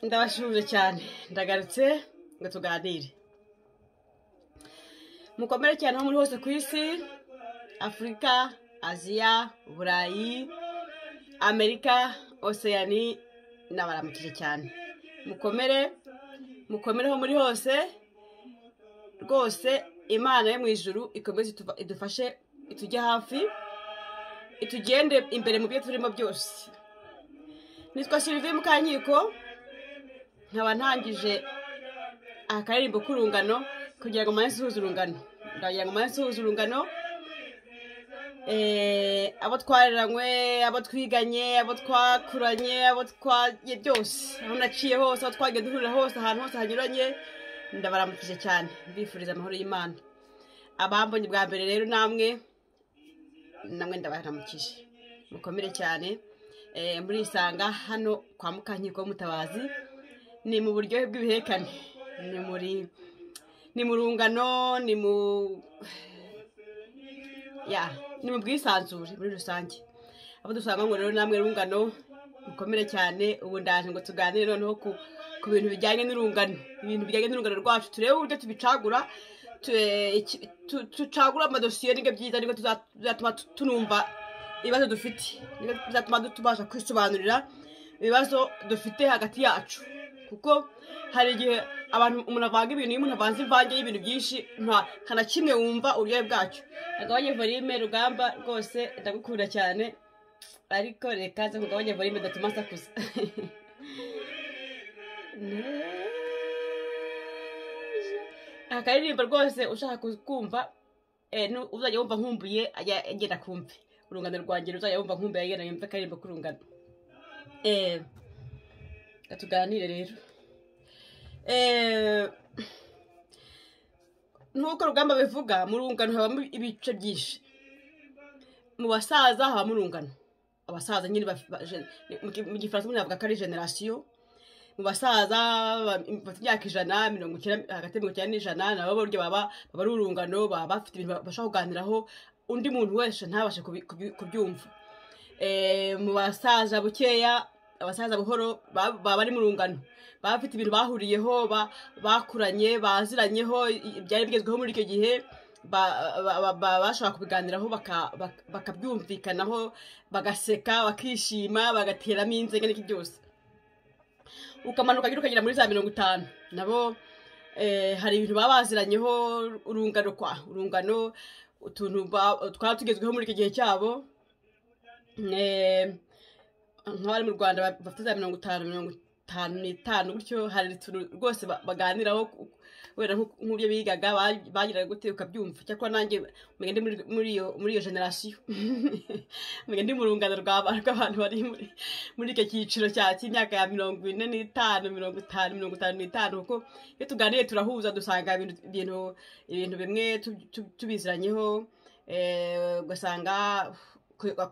ndabashuruje cyane ndagarutse ngo tuganire mukomere cyane aho muri hose ku isi afurika aziya burayi amerika oseyani nabaramukije cyane mukomere mukomere aho muri hose rwose imana yo mu ijuru ikomeze idufashe itujye hafi itugende imbere mu byo turimo byose nitwa siriviye mukankiko nkaba ntangije akaririmbo k'urungano kugira ngo umunsi uhuze urungano ndagira ngo umunsi uhuze urungano abo twareranywe abo twiganye abo twakuranye abo twagiye byose aho naciye hose aho twagiye duhurira hose ahantu hose hanyuranye ndabaramukije cyane mbifuriza amahoro y'imana abambonye bwa mbere rero namwe namwe ndabaramukije mukomere cyane murisanga hano kwa mukankiko w'umutabazi ni mu buryohe bw'ibihekane ni muri ni mu rungano ni mu ya ni mu bwisanzure muri rusange abo dusanga ngo rero namwe rungano mukomere cyane ubu ndaje ngo tuganire noneho ku bintu bijyanye n'urungano ibintu bijyanye n'urungano rwacu turebe uburyo tubicagura tucagura amadosiye nibyo byiza nibwo tuzatuma tunumva ibibazo dufite nibyo bizatuma tubasha kwisobanurira ibibazo dufite hagati yacu kuko hari igihe abantu umuntu avanga ibintu iyo umuntu avanze imvange y'ibintu byinshi nta na kimwe wumva uburyohe bwacyo agabanye volume rugamba rwose ndagukunda cyane ariko reka nze kugabanya volume datuma asakuza akaririmbo rwose ushaka kumva uzajya wumva nkumbuye agenda kumve urungano rwangira uzajya wumva nkumbuye agenda yumve akaririmbo k'urungano tuganire rero nk'uko rugamba bivuga mu rungano habamo ibice byinshi mu basaza habamo urungano abasaza nyine mu gifaransa umuntu yavuga ko ari generasiyo mu basaza bafite imyaka ijana mirongo icyenda hagati ya mirongo icyenda n'ijana nabo buryo baba ari urungano baba bafite ibintu bashaka kuganiraho undi muntu wese ntabashe kubyumva mu basaza bukeya abasaza buhoro baba bari mu rungano baba bafite ibintu bahuriyeho bakuranye baziranyeho ibyari bigezweho muri icyo gihe bashobora kubiganiraho bakabyumvikanaho bagaseka bakishima bagateramo inzego n'iki byose ukamanuka ukagira ukagera muri za mirongo itanu nabo hari ibintu baba baziranyeho urungano kwa urungano utuntu twaba tugezweho muri icyo gihe cyabo nk'abari mu rwanda bafite za mirongo itanu mirongo itanu n'itanu gutyo hari utuntu rwose baganiraho wenda nk'uburyo bigaga bagiraga gute ukabyumva cyakora nanjye menya ndi muri iyo generasiyo menya ndi mu rungano rw'abantu bari muri icyo cyiciro cy'imyaka ya mirongo ine n'itanu mirongo itanu mirongo itanu n'itanu kuko iyo tuganiriye turahuza dusanga ibintu ibintu bimwe tubiziranyeho ugasanga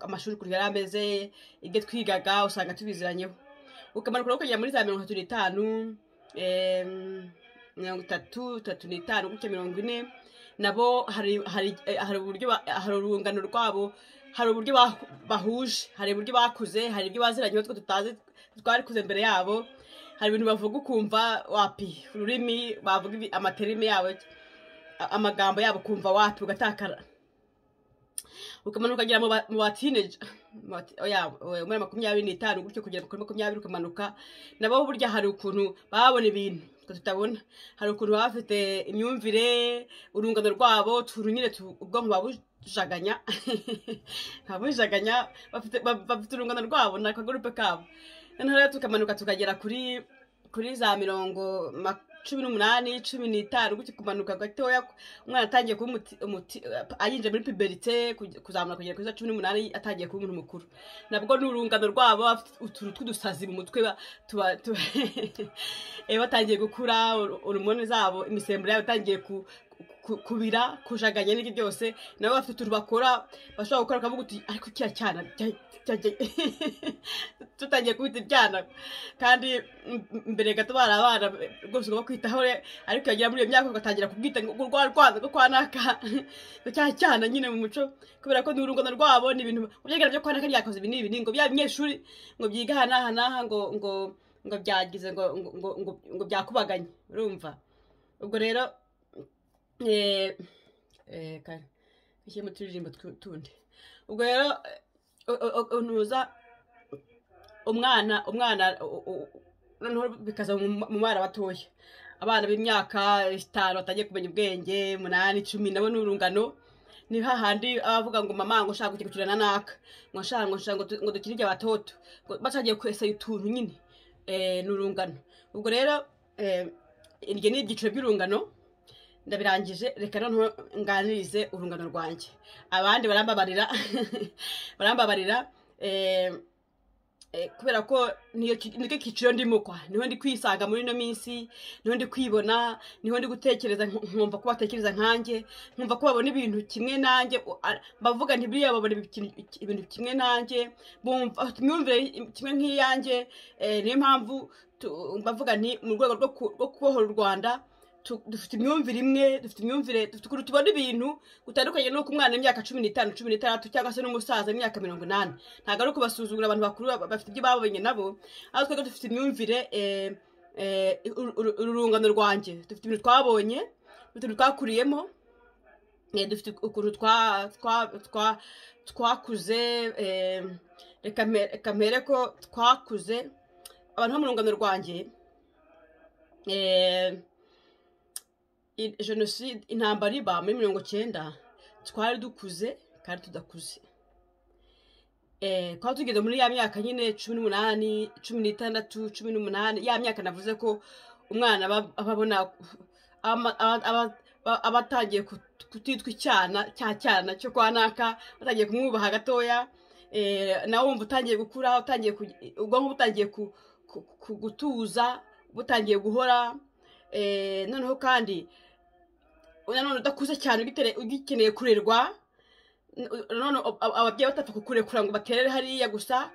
amashuri ukuntu yari ameze ibyo twigaga usanga tubiziranyeho ukamanuka ukagera muri za mirongo itatu n'itanu mirongo itatu itatu n'itanu gutya mirongo ine nabo hari uburyo hari urungano rwabo hari uburyo bahuje hari uburyo bakuze hari ibyo baziranyeho two tutazi twari kuze mbere yabo hari ibintu bavuga ukumva wapi ururimi bavuga amaterime yabo amagambo yabo kumva wapi ugatakara ukamanuka ukagera mu ba tineja muri makumyabiri n'itanu gutyo kugera kuri makumyabiri ukamanuka nabo burya hari ukuntu babona ibintu tutabona hari ukuntu baba bafite imyumvire urungano rwabo utuntu nyine ubwonko babujaganya babujaganya bafite urungano rwabo ni akagurupe kabo noneho rero tukamanuka tukagera kuri kuri za mirongo cumi n'umunani cumi n'itanu gutyo kumanuka gatoya umwana atangiye kuba umuti aginjira muri piberite kuzamura kugera kuri za cumi n'umunani atangiye kuba umuntu mukuru nabwo ni urungano rwabo utuntu tw'udusazi mu mutwe batangiye gukura horomone zabo imisemburo yabo itangiye ku- kubira kujaganya n'ibyo byose nabo bafite utuntu bakora bashobora gukora bakavuga uti ariko kiriya cyana cya- cyagiye tutangiye kubita ibyana kandi m- m- mbere gato bari abana rwose ugomba kwitaho re- ariko yagera muri iyo myaka ugatangira kubwita ngo urwa rwaza rwo kwanaka ngo cya cyana nyine mu muco kubera ko ni urungano rwabo ni ibintu ubyegera byo kwanaka ryakoze ibi n'ibi n'ibi, ngo bya binyeshuri ngo byiga aha n'aha n'aha ngo ngo ngo byagize ngo ngo ngo ngo- ngo byakubaganye urumva ubwo rero eh, eh, kare dushyiremo uturirimbo twu- tundi ubwo rero eh, o- o- ntuza umwana umwana u- u- u- noneho bikaza mu mu bana batoya abana b'imyaka itanu batangiye kumenya ubwenge umunani icumi nabo ni urungano ni hahandi abavuga ngo mama ngo nshaka kujya gukina na naka ngo nshaka ngo nshaka ngo tu- ngo dukine igihe batoto ngo batangiye kwesaya utuntu nyine eh, ni urungano ubwo rero eh, iryo ni ibyiciro by'urungano ndabirangije reka noneho nganirize urungano rwanjye abandi barambabarira barambabarira eh, eh, kubera ko niyo ki- nicyo kiciro ndimo kwa niho ndi kwisanga muri ino minsi niho ndi kwibona niho ndi gutekereza nk- nkumva ko batekereza nkanjye nkumva ko babona ibintu kimwe nanjye u- a- bavuga nti biriya babona ibi- iki- ibintu kimwe nanjye bumva afite imyumvire i- kimwe nk'iyanjye eh, niyo mpamvu tu- bavuga nti mu rwego rwo ku- rwo kubohora u rwanda tu- dufite imyumvire imwe dufite imyumvire dufite ukuntu tubona ibintu gutandukanye n'uko umwana w'imyaka cumi n'itanu cumi n'itandatu cyangwa se n'umusaza w'imyaka mirongo inani ntabwo ari ukubasuzugura abantu bakuru ba- bafite ibyo babonye nabo aho twebwe dufite imyumvire eh, eh, uru- uru- urungano rwanjye dufite ibintu twabonye dufite ibintu twakuriyemo eh, dufite ukuntu twa- twa- twa- twakuze eh, reka mpe- reka mpere ko twakuze abantu bo mu rungano rwanjye eh, i- jenoside intambara iba muri mirongo cyenda twari dukuze kandi tudakuze Eh, twaba tugeze muri ya myaka nyine cumi n'umunani cumi n'itandatu cumi n'umunani ya myaka navuze ko umwana aba- aba abona ama- aba- aba- aba- aba atangiye kut- kutitwa icyana cya cyana cyo kwa naka batangiye kumwubaha gatoya eh, nawe wumva utangiye gukura utangiye kug- ubwonko butangiye ku- ku- ku- gutuza butangiye guhora eh, noneho kandi nanone udakuze cyane ugitere- ugikeneye kurerwa none ababyeyi batapfa kukurekura ngo baterere hariya gusa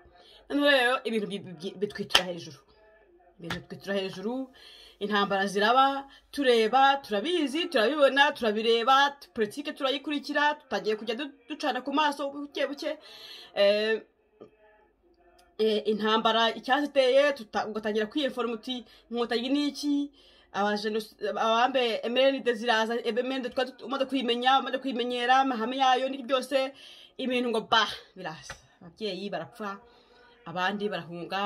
noneho rero ibintu bi- bi- bitwitira hejuru ibintu bitwitira hejuru intambara ziraba tureba turabizi turabibona turabireba politike turayikurikira tutangiye kujya du- ducana ku maso buke buke Eh, eh, intambara icyaziteye tuta- ugatangira kwiyeforoma uti inkotanyi ni iki abajenosi- abambe emeride ziraza emeride twari tut- umaze kuyimenya umaze kuyimenyera amahame yayo n'ibyo byose ibintu ngo ba biraza ababyeyi barapfa abandi barahunga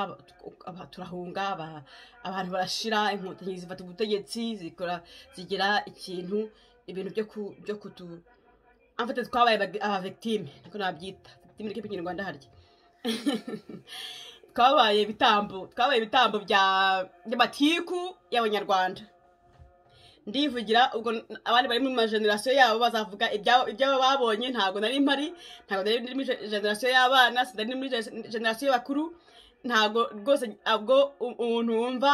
aba- turahunga aba- abantu barashira inkotanyi zifata ubutegetsi zikora zigira ikintu ibintu byo ku byo kutu amfate twabaye aba- abavictime niko nabyita victime niko ikinyarwanda harya twabaye ibitambo twabaye ibitambo bya by'amatiku y'abanyarwanda ndivugira ubwo n- abandi bari mu majenerasiyo yabo bazavuga ibyabo ibyabo babonye ntabwo nari mpari ntabwo nari muri je- generasiyo y'abana sinari muri je- generasiyo y'abakuru ntabwo rwose ubwo u- umuntu wumva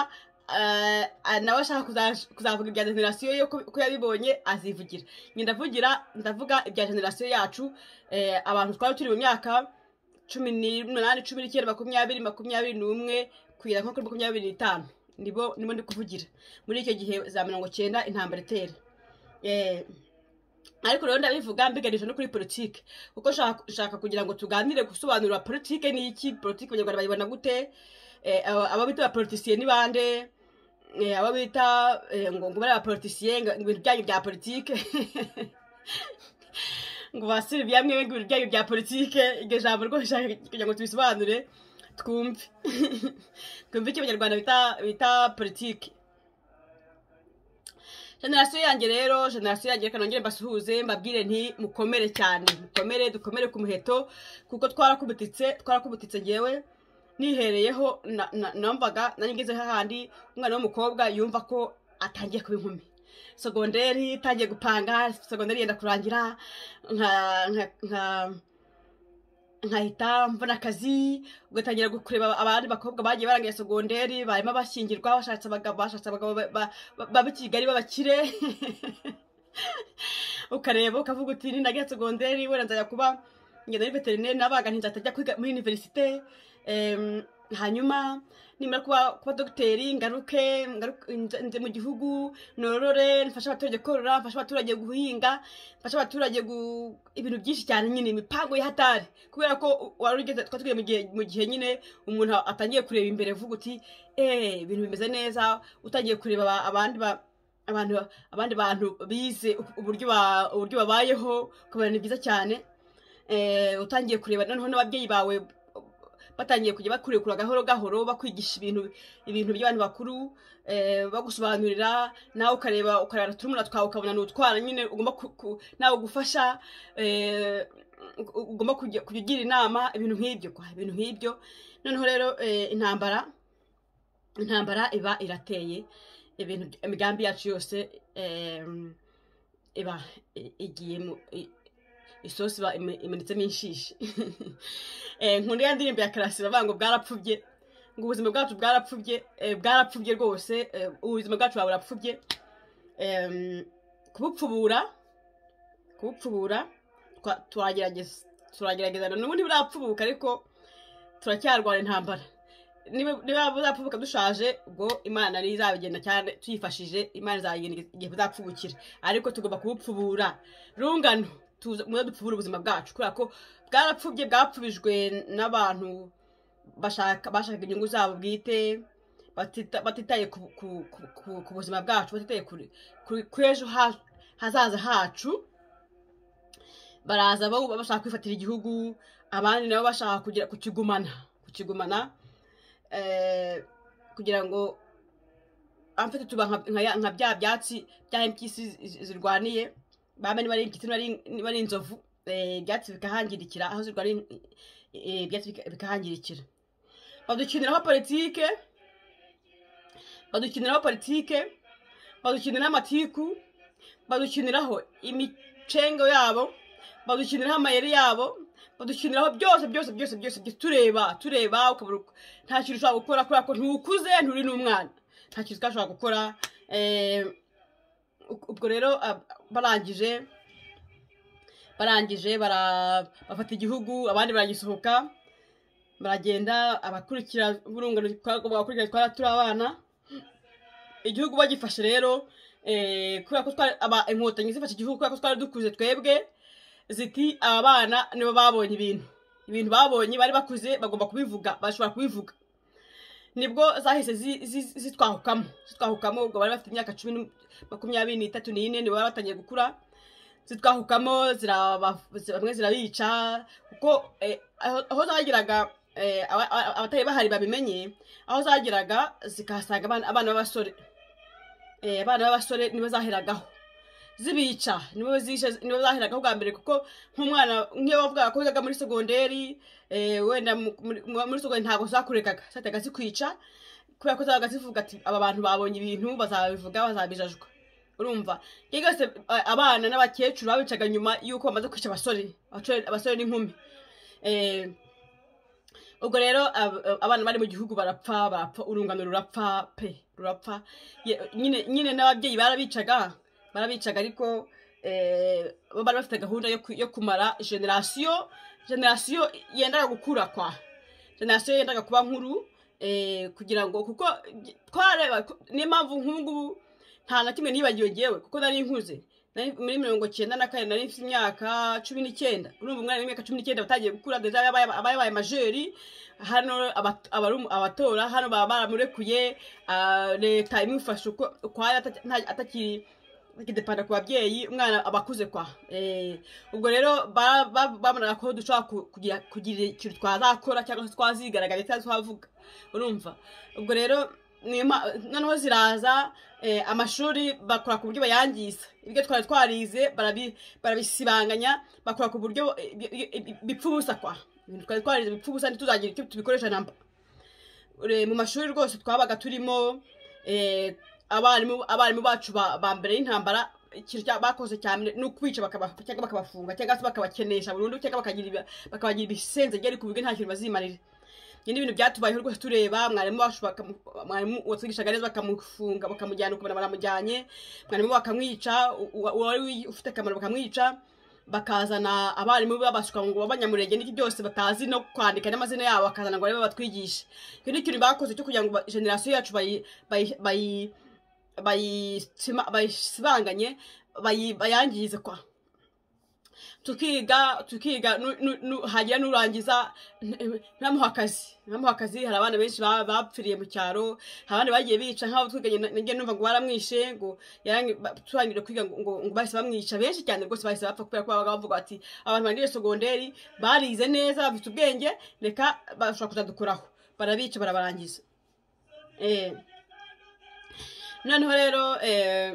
eh, ah, nawe ashaka kuza- kuzavuga ibya generasiyo ye ko ko yabibonye azivugira Nge ndavugira ndavuga ibya generasiyo yacu eh, abantu twari turi mu myaka cumi n'umunani cumi n'icyenda makumyabiri makumyabiri n'umwe kugera nko kuri makumyabiri n'itanu nibo nibo ndi kuvugira muri icyo gihe za mirongo cyenda intambara itera Eh, ariko rero ndabivuga mbiganisha no kuri politiki kuko nshaka nshaka kugira ngo tuganire gusobanura politiki ni iki politiki abanyarwanda bayibona gute Eh, aba- abo bita abapolitisiye ni bande Eh, abo bita eh, ngo ngo bari abapolitisiye ngo ibintu byanyu bya politiki ngo basire ibyamwe ibintu byanyu bya politike iryo jambo rwose nshaka kugira ngo tubisobanure twumve twumve icyo abanyarwanda bita bita politike generasiyo yanjye rero generasiyo yanjye reka nongere mbasuhuze mbabwire nti mukomere cyane mukomere dukomere ku muheto kuko twarakubutitse twarakubutitse ngewe nihereyeho na- na- numvaga nanjye ngeze hahandi umwana w'umukobwa yumva ko atangiye kuba inkumi sogonderi itangiye gupanga sogonderi yenda kurangira nka nka nka nkahita mbona akazi ugatangira kureba abandi bakobwa bagiye barangiye sogonderi barimo bashyingirwa bashatse abagabo bashatse abagabo ba- ba- ba- b'I Kigali b'abakire ukareba ukavuga uti ni nagera segonderi wenda nzajya kuba ngenda muri veterineri nabaga ntizatajya kwiga muri univerisite em, hanyuma nimara kuba kuba dogiteri ngaruke ngaruke- nze nze mu gihugu norore mfashe abaturage korora mfashe abaturage guhinga mfashe abaturage gu- ibintu byinshi cyane nyine imipango y'ihatari kubera ko u- wari ugeze twari tugeze mu gihe mu gihe nyine umuntu atangiye kureba imbere avuga uti eee ibintu bimeze neza utangiye kureba aba- abandi ba abantu abandi bantu bize u- uburyo ba- uburyo babayeho ukabona ni byiza cyane Eh, utangiye kureba noneho n'ababyeyi bawe batangiye kujya bakurekura gahoro gahoro bakwigisha ibintu ibintu by'abantu bakuru eh, bagusobanurira nawe ukareba ukareba turumuna twawe ukabona ni utwana nyine ugomba ku- ku- nawe gufasha eh, u- ugomba kujya kujya ugira inama ibintu nk'ibyo kwa ibintu nk'ibyo noneho rero eh, intambara intambara iba irateye ibintu imigambi yacu yose em, iba i- igiye mu i- isosi iba ime- imenetsemo inshishi Eh, nkunda ya ndirimbo ya karasi bavuga ngo bwarapfubye ngo ubuzima bwacu bwarapfubye eh, bwarapfubye rwose eh, ubuzima bwacu buba burapfubye Em, kubupfubura kubupfubura twa- turagerageza turagerageza n'ubundi burapfubuka ariko turacyarwara intambara niba niba buzapfubuka dushaje ubwo imana niyo izabigenda cyane tuyifashije imana izabigenda igihe buzapfubukira ariko tugomba kubupfubura rungano tuze muze dupfubure ubuzima bwacu kubera ko bwarapfubye bwapfubijwe n'abantu bashaka bashaka inyungu zabo bwite batita- batitaye ku, ku, ku, ku, ku buzima bwacu batitaye kuri kuri kuri ejo ha- hazaza hacu baraza bo bashaka kwifatira igihugu abandi nabo bashaka kugira kukigumana kukigumana eh, kugira ngo amfite tuba nka- nka ya- nka bya byatsi bya mpyisi zi- zirwaniye baba niba ari impyisi niba ari- niba ari inzovu eh, ibyatsi bikahangirikira aho zirwaniye eh, ibyatsi bika- bikahangirikira badukiniraho politike badukiniraho politike badukiniraho amatiku badukiniraho imicengo yabo badukiniraho amayeri yabo badukiniraho byose byose byose byose byose tureba tureba ukabura uko- nta kintu ushobora gukora kubera ko ntukuze nturi n'umwana nta kintu utashobora gukora Eh, ub- ubwo rero ab- barangije barangije bara- bafata igihugu abandi baragisohoka baragenda abakurikira burungano twagombaga gukurikira twari turi abana igihugu bagifashe rero eh, kubera ko twari- aba- inkotanyi zifashe igihugu kubera ko twari dukuze twebwe ziti aba bana nibo babonye ibintu ibintu babonye bari bakuze bagomba kubivuga bashobora kubivuga nibwo zahise zi- zi- zitwahukamo zitwahukamo ubwo bari bafite imyaka cumi n'u- makumyabiri n'itatu n'ine nibo bari batangiye gukura zitwahukamo ziraba- zi- bamwe zirabica kuko eh, aho- aho zageraga eh, aba- aba- abatari bahari babimenye aho zageraga zikahasanga abana- abana b'abasore Eh, abana b'abasore nibo zaheragaho zibica nibo zishe nibo zaheraga bwa mbere kuko nk'umwana nk'iyo wavugaga ko wigaga muri segonderi eh, wenda mu- muri muri segonderi ntabwo zakurekaga zahitaga zikwica kubera ko zabaga zivuga ati aba bantu babonye ibintu bazabivuga bazabijajwa urumva iyo yose eh, abana n'abakecuru babicaga nyuma y'uko bamaze kwica abasore abasore- abasore n'inkumi Eh, ubwo rero ab- ab- abana bari mu gihugu barapfa barapfa urungano rurapfa pe rurapfa Ye- nyine nyine n'ababyeyi barabicaga barabicaga ariko eh, bo bari bafite gahunda yo ku- yo kumara generasiyo generasiyo yendaga gukura kwa generasiyo yendaga kuba nkuru eh, kugira ngo kuko gi- twareba ko- niyo mpamvu nk'ubu ngubu nta na kimwe nibagiwe ngewe kuko nari nkuze Nari muri mirongo cyenda na kane nari mfite imyaka cumi n'icyenda urumva umwana w'imyaka cumi n'icyenda watangiye gukura dore abaye abaye majeri hano abat- abaru- abatora hano baba baramurekuye ah, leta imufasha uko ukwayo ataki- nta- atakiri kidepanda ku babyeyi umwana aba akuze kwa Eh, ubwo rero ba- ba- babonaga ko dushobora ku- kugira kugira ikintu twazakora cyangwa se twazigaragaza cyangwa se twavuga urumva ubwo rero niyo ma- noneho ziraza eh, amashuri bakora ku buryo bayangiza ibyo twari twarize barabi- barabisibanganya bakora ku buryo eh, bi- bi- bi- bipfa ubusa kwa ibintu twari twarize bipfa ubusa ntituzagira icyo tubikoresha namba Ure- mu mashuri rwose twabaga turimo eh, abarimu abarimu bacu ba ba mbere y'intambara ikintu cya- bakoze cyane ni ukwica bakaba- cyangwa bakabafunga cyangwa se bakabakenesha burundu cyangwa bakagira ibi- bakabagira ibisenze byari ku bigo nta kintu bazimarira nyine ibintu byatubayeho rwose tureba mwarimu wacu bakamu- mwarimu watwigishaga neza bakamufunga bakamujyana ukuntu baramujyanye mwarimu bakamwica u- u- uwari ufite akamaro bakamwica bakazana abarimu babasuka ngo b'abanyamurenge n'iki byose batazi no kwandika n'amazina yabo bakazana ngo barebe batwigishe icyo ni ikintu bakoze cyo kugira ngo ba- generasiyo yacu bayi bayi- bayi- bayisima- bayisibanganye bayi- bayangize kwa tukiga tukiga nu- nu- nu- hagira n'urangiza nti- ntamuha akazi ntamuha akazi hari abana benshi ba- bapfiriye mu cyaro hari abandi bagiye bica nk'abo twiganye na- nanjye numva ngo baramwishe ngo yarangi- ba- turangije kwiga ngo- ngo ngo bahise bamwica benshi cyane rwose bahise bapfa kubera ko babaga bavuga bati abantu barangije sogonderi barize neza bafite ubwenge reka bashobora kuzadukuraho barabica barabarangiza Eh. noneho rero eh,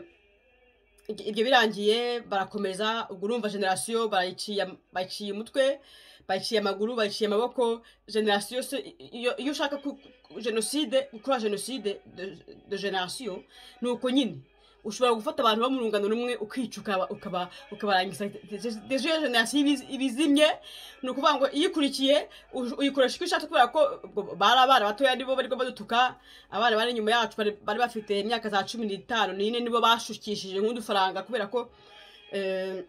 ibyo ibyo birangiye barakomeza ubwo urumva generasiyo barayiciye bayiciye umutwe bayiciye amaguru bayiciye amaboko generasiyo se iyo iyo ushaka ku- ku- jenoside gukora jenoside de- de generasiyo ni uko nyine ushobora gufata abantu bo mu rungano rumwe ukica ukaba- ukaba ukabarangiza deje generasiyo ibiz- ibizimye ni ukuvuga ngo iyo ikurikiye uj- uyikoresha uko ishatse kubera ko ubwo bari abana batoya nibo bari badutuka abana bari inyuma yacu bari bari bafite imyaka za cumi n'itanu n'ine nibo bashukishije nk'udufaranga kubera ko eh,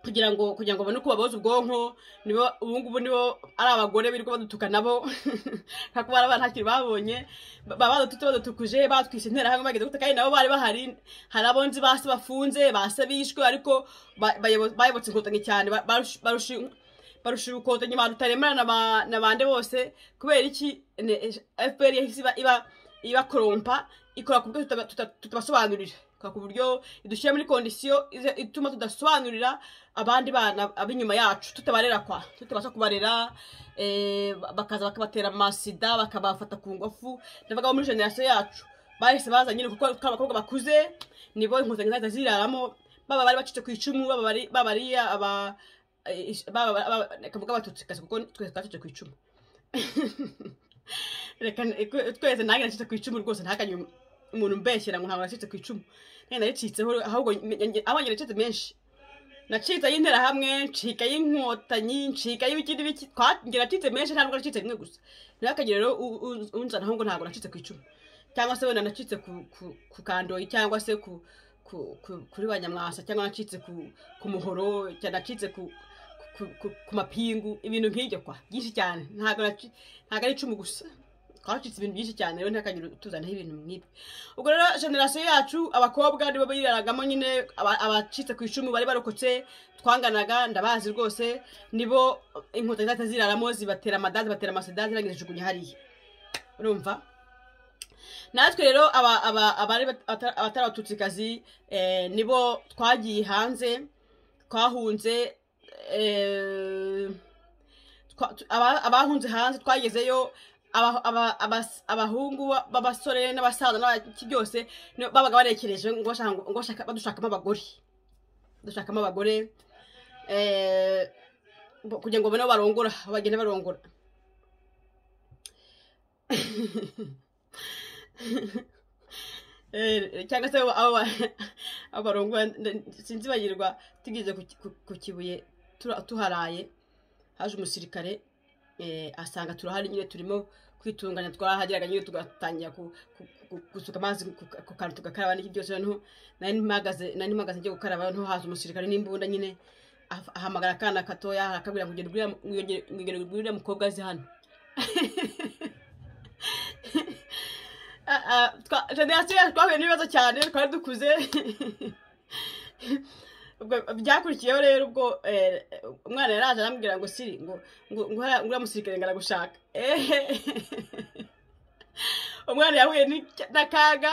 kugira ngo kugira ngo babone uko baboza ubwonko nibo ubu ngubu nibo ari abagore birirwa badutuka nabo nka kuba abana ntakiri babonye Ba- baba badututse badutukuje batwise interahamwe bageze gute kandi nabo bari bahari hari abo nzi base bafunze base bishwe ariko ba- bayobo- bayobotse inkotanyi cyane ba- barusha- barusha barusha ubukotanyi abantu utaremera na ba- na bande bose kubera iki fpr yahise iba- iba ibakorompa ikora ku buryo tutaba- tuta- tutabasobanurira ikora ku buryo idushyira muri kondisiyo ize- ituma tudasobanurira abandi bana ab'inyuma yacu tutabarera kwa tutabasha kubarera eh, ba- bakaza bakabatera amasida bakabafata ku ngufu ndavuga bo muri generasiyo yacu bahise baza nyine kuko twa abakobwa bakuze nibo inkotanyi zahita ziraramo baba bari bacitse ku icumu baba bari baba ari aba eh, baba baba- kavuga abatutsi kazi kuko twese twacitse ku icumu reka n- twe- twese nange nacitse ku icumu rwose ntakanye umuntu umbeshyera ngo ntabwo nacitse ku icumu nange naricitseho ahubwo abanye nacitse menshi nacitse y'interahamwe ncika y'inkotanyi ncika y'ibikindi biki twange nacitse menshi ntabwo nacitse rimwe gusa ntihakagire rero u- u- unzanaho ngo ntabwo nacitse ku icumu cyangwa se wenda nacitse ku ku- ku kandoyi cyangwa se ku ku- ku- kuri ba nyamwasa cyangwa nacitse ku ku muhoro cyangwa nacitse ku ku- ku- ku mapingu ibintu nk'ibyo kwa byinshi cyane ntabwo naci- ntabwo ari icumu gusa twacitse ibintu byinshi cyane rero ntihakagire tuzanaho ibintu nk'ibyo ubwo rero generasiyo yacu abakobwa nibo biraragamo nyine aba- abacitse ku icumu bari barokotse twanganaga ndabazi rwose nibo inkotanyi zahita ziraramo zibatera amadazi batera amasida zirangije zijugunya hariya urumva natwe rero aba- aba- abari bat- ata- abatari abatutsikazi eh, nibo twagiye hanze twahunze eh, twa- tu- aba- abahunze hanze twagezeyo aba- aba- abas- abahungu ba- b'abasore n'abasaza n'abaki byose ni- babaga barekereje ngo bashaka- ngo bashaka- badushakamo abagore dushakamo abagore eh, bo- kugira ngo babone abo barongora aho bagenda barongora Eh, cyangwa se abo abo ba- abo barongora nda- sinzi bagirwa tugeze ku ki- ku- ku kibuye tura- tuharaye haje umusirikare eh, asanga turahari nyine turimo kwitunganya twarahageraga nyine tugatangira ku- ku- ku- gusuka amazi ku- ku kantu tugakaraba n'iki byose noneho nari mpagaze nari mpagaze njye gukaraba noneho haza umusirikare n'imbunda nyine ah- ahamagara akana gatoya arakabwira ngo ngende uriya- ngende- ngende uriya mukobwa azi hano generasiyo yacu twahuye n'ibibazo cyane twari dukuze ubwo byakurikiyeho rero ubwo eh, umwana yaraje arambwira ngo siri ngo ngo ngo hariya- nguriya musirikare ngo aragushaka ehe umwana yahuye n'icya- n'akaga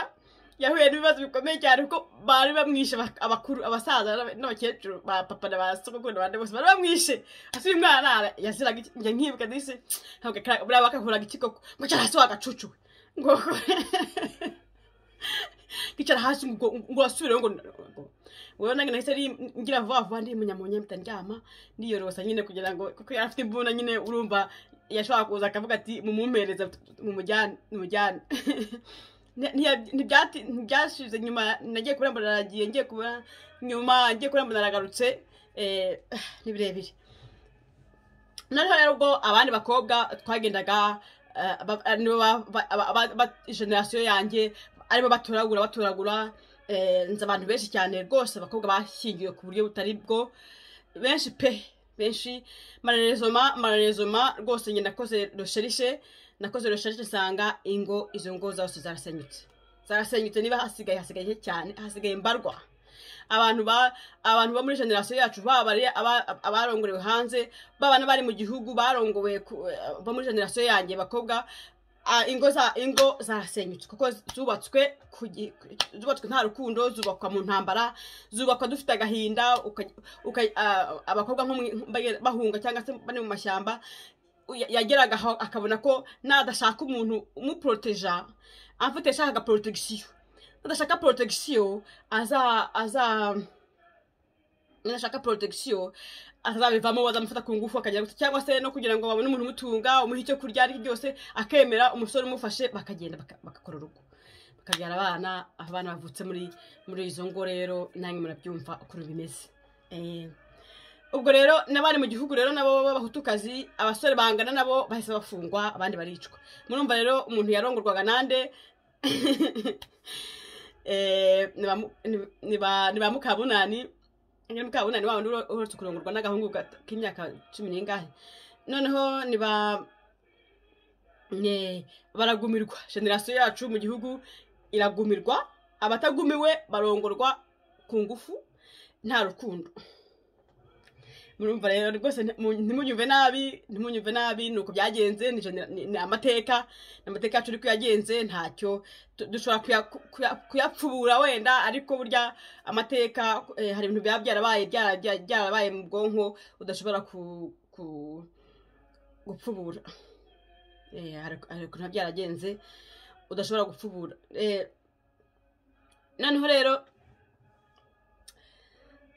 yahuye n'ibibazo bikomeye cyane kuko bari bamwishe abak- abakuru abasaza n'aba- n'abakecuru ba papa na ba sogokuru n'abandi bose bari bamwishe asubira umwana arara yaziraga iki- njya nkibuka disi ntabwo akara- buriya bakahuraga ikikoko ngo cyara hasi wagacucuwe ngo kwicara hasi ngo ngo urasubireho ngo ngo- wowe nange nahise ari ngira vuba vuba ndi munyamunya mpita ndyama ndiyorosa nyine kugira ngo kuko yari afite imbunda nyine urumva yashobora kuza akavuga ati mumumpereza mumujyane mumujyane Nti- ntiya- ntibyati- ntibyashize nyuma nagiye kubura mbona aragiye ngiye kubura nyuma ngiye kubura mbona aragarutse eh, ni birebire noneho rero ubwo abandi bakobwa twagendaga eh, ba- eh, nibo ba- ba- aba- aba- ba- generasiyo yanjye aribo batoragura batoragura eh, nzi abantu benshi cyane rwose abakobwa bashyingiwe ku buryo butari bwo benshi pe benshi mararezoma mararezoma rwose njye nakoze rosherishe nakoze rosherishe nsanga ingo izo ngo zose zarasenyutse zarasenyutse niba hasigaye hasigaye nke cyane hasigaye mbarwa abantu ba abantu bo muri generasiyo yacu baba ari aba- abarongorewe hanze baba n'abari mu gihugu barongowe ku- eh, bo muri generasiyo yanjye bakobwa ah, ingo za ingo zarasenyutse kuko zubatswe ku gi- zubatswe nta rukundo zubakwa mu ntambara zubakwa dufite agahinda uka- uka- ah, abakobwa nko mu- bagenda- bahunga cyangwa se bari mu mashyamba ya- yageraga aho akabona ko nadashaka umuntu umuporoteja amfotesha agaporotagisiyo nadashaka porotagisiyo aza aza nadashaka porotagisiyo atazabivamo bazamufata ku ngufu akagera gusa cyangwa se no kugira ngo babone umuntu umutunga umuhe icyo kurya aricyo byose akemera umusore umufashe bakagenda baka- bagakora urugo bakabyara abana abana bavutse muri muri izo ngo rero nange murabyumva ukuntu bimeze Eh, ubwo rero n'abari mu gihugu rero nabo b'abahutukazi abasore bangana nabo bahise bafungwa abandi baricwa murumva rero umuntu yarongorwaga nande Eh, ni ba mu- ni- ni ba- ni ba mukabunani ni mukabunani wa wundi uhora- uherutse kurongorwa n'agahungu gato k'imyaka cumi n'ingahe noneho ni ba ne- baragumirwa generasiyo yacu mu gihugu iragumirwa abatagumiwe barongorwa ku ngufu nta rukundo murumva rero rwose nti- mu- ntimunyumve nabi ntimunyumve nabi ni uko byagenze ni genera- ni- ni amateka ni amateka yacu ariko yagenze ntacyo tu- dushobora kuya- kuya- kuyapfubura wenda ariko burya amateka eh, hari ibintu biba byarabaye byara- byara- byarabaye mu bwonko udashobora ku- ku- gupfubura Eh, hari hari ukuntu biba byaragenze udashobora gupfubura Eh, noneho rero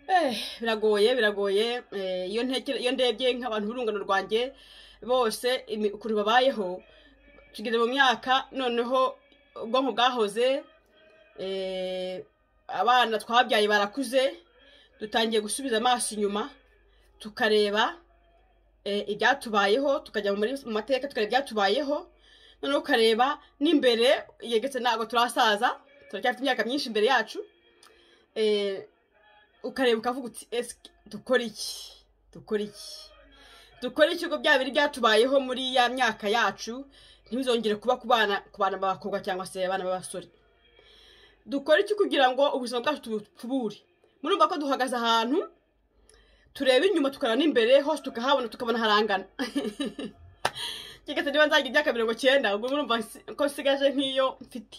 Eh, biragoye biragoye Eh, iyo ntekere iyo ndebye nk'abantu b'urungano rwanjye bose imi- ukuntu babayeho tugeze mu myaka noneho ubwonko bwahoze eh, abana twabyaye barakuze dutangiye gusubiza amaso inyuma tukareba eh, ibyatubayeho tukajya muri- mu mateka tukareba ibyatubayeho noneho ukareba n'imbere yegetse ntabwo turasaza turacyafite imyaka myinshi imbere yacu eh, ukareba ukavuga uti ese dukora iki dukora iki dukora iki ubwo bya biri byatubayeho muri ya myaka yacu ntibizongere kuba ku bana ku bana b'abakobwa cyangwa se abana b'abasore dukora iki kugira ngo ubuzima bwacu tubure murumva ko duhagaze ahantu tureba inyuma tukareba n'imbere hose tukahabona tukabona harangana keretse niba nzagira imyaka mirongo cyenda ubwo murumva nsi- ko nsigaje nk'iyo mfite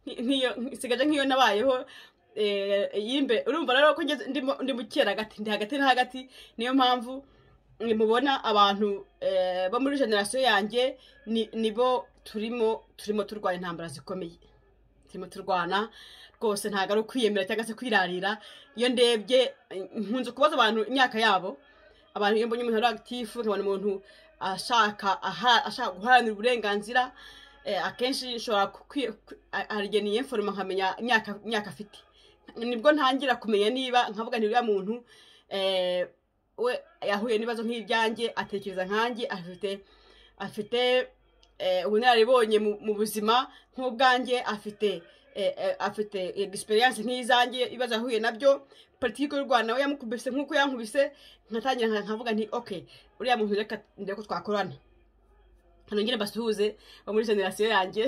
nki- nk'iyo nsigaje nk'iyo nabayeho eh, y'imbe urumva rero ko ngeze- ndimo- ndi mukera hagati ndi hagati na hagati niyo mpamvu eh, mubona abantu eh, bo muri generasiyo yanjye ni- nibo turimo turimo turwanya intambara zikomeye turimo turwana rwose ntabwo ari ukwiyemera cyangwa se kwirarira iyo ndebye eh, nkunze kubaza abantu imyaka yabo abantu iyo mbonye umuntu ari agitifu nkabona umuntu ashaka aha- ashaka guharanira uburenganzira eh, akenshi nshobora kukwi- ku- a- arigeniye foroma nkamenya imyaka imyaka afite nibwo ntangira kumenya niba nkavuga nti uriya muntu eh, we yahuye n'ibibazo nk'ibyanjye atekereza nkanjye afite afite eh, ubunararibonye mu- mu buzima nk'ubwanjye afite eh, eh, afite egisperiyanse nk'izanjye ibibazo yahuye nabyo politiki y'u rwanda we yamukubise nk'uko yankubise nkatangira nka- nkavuga nti ok uriya muntu reka ndebe ko twakorana hano ngire mbasuhuze bo muri generasiyo yanjye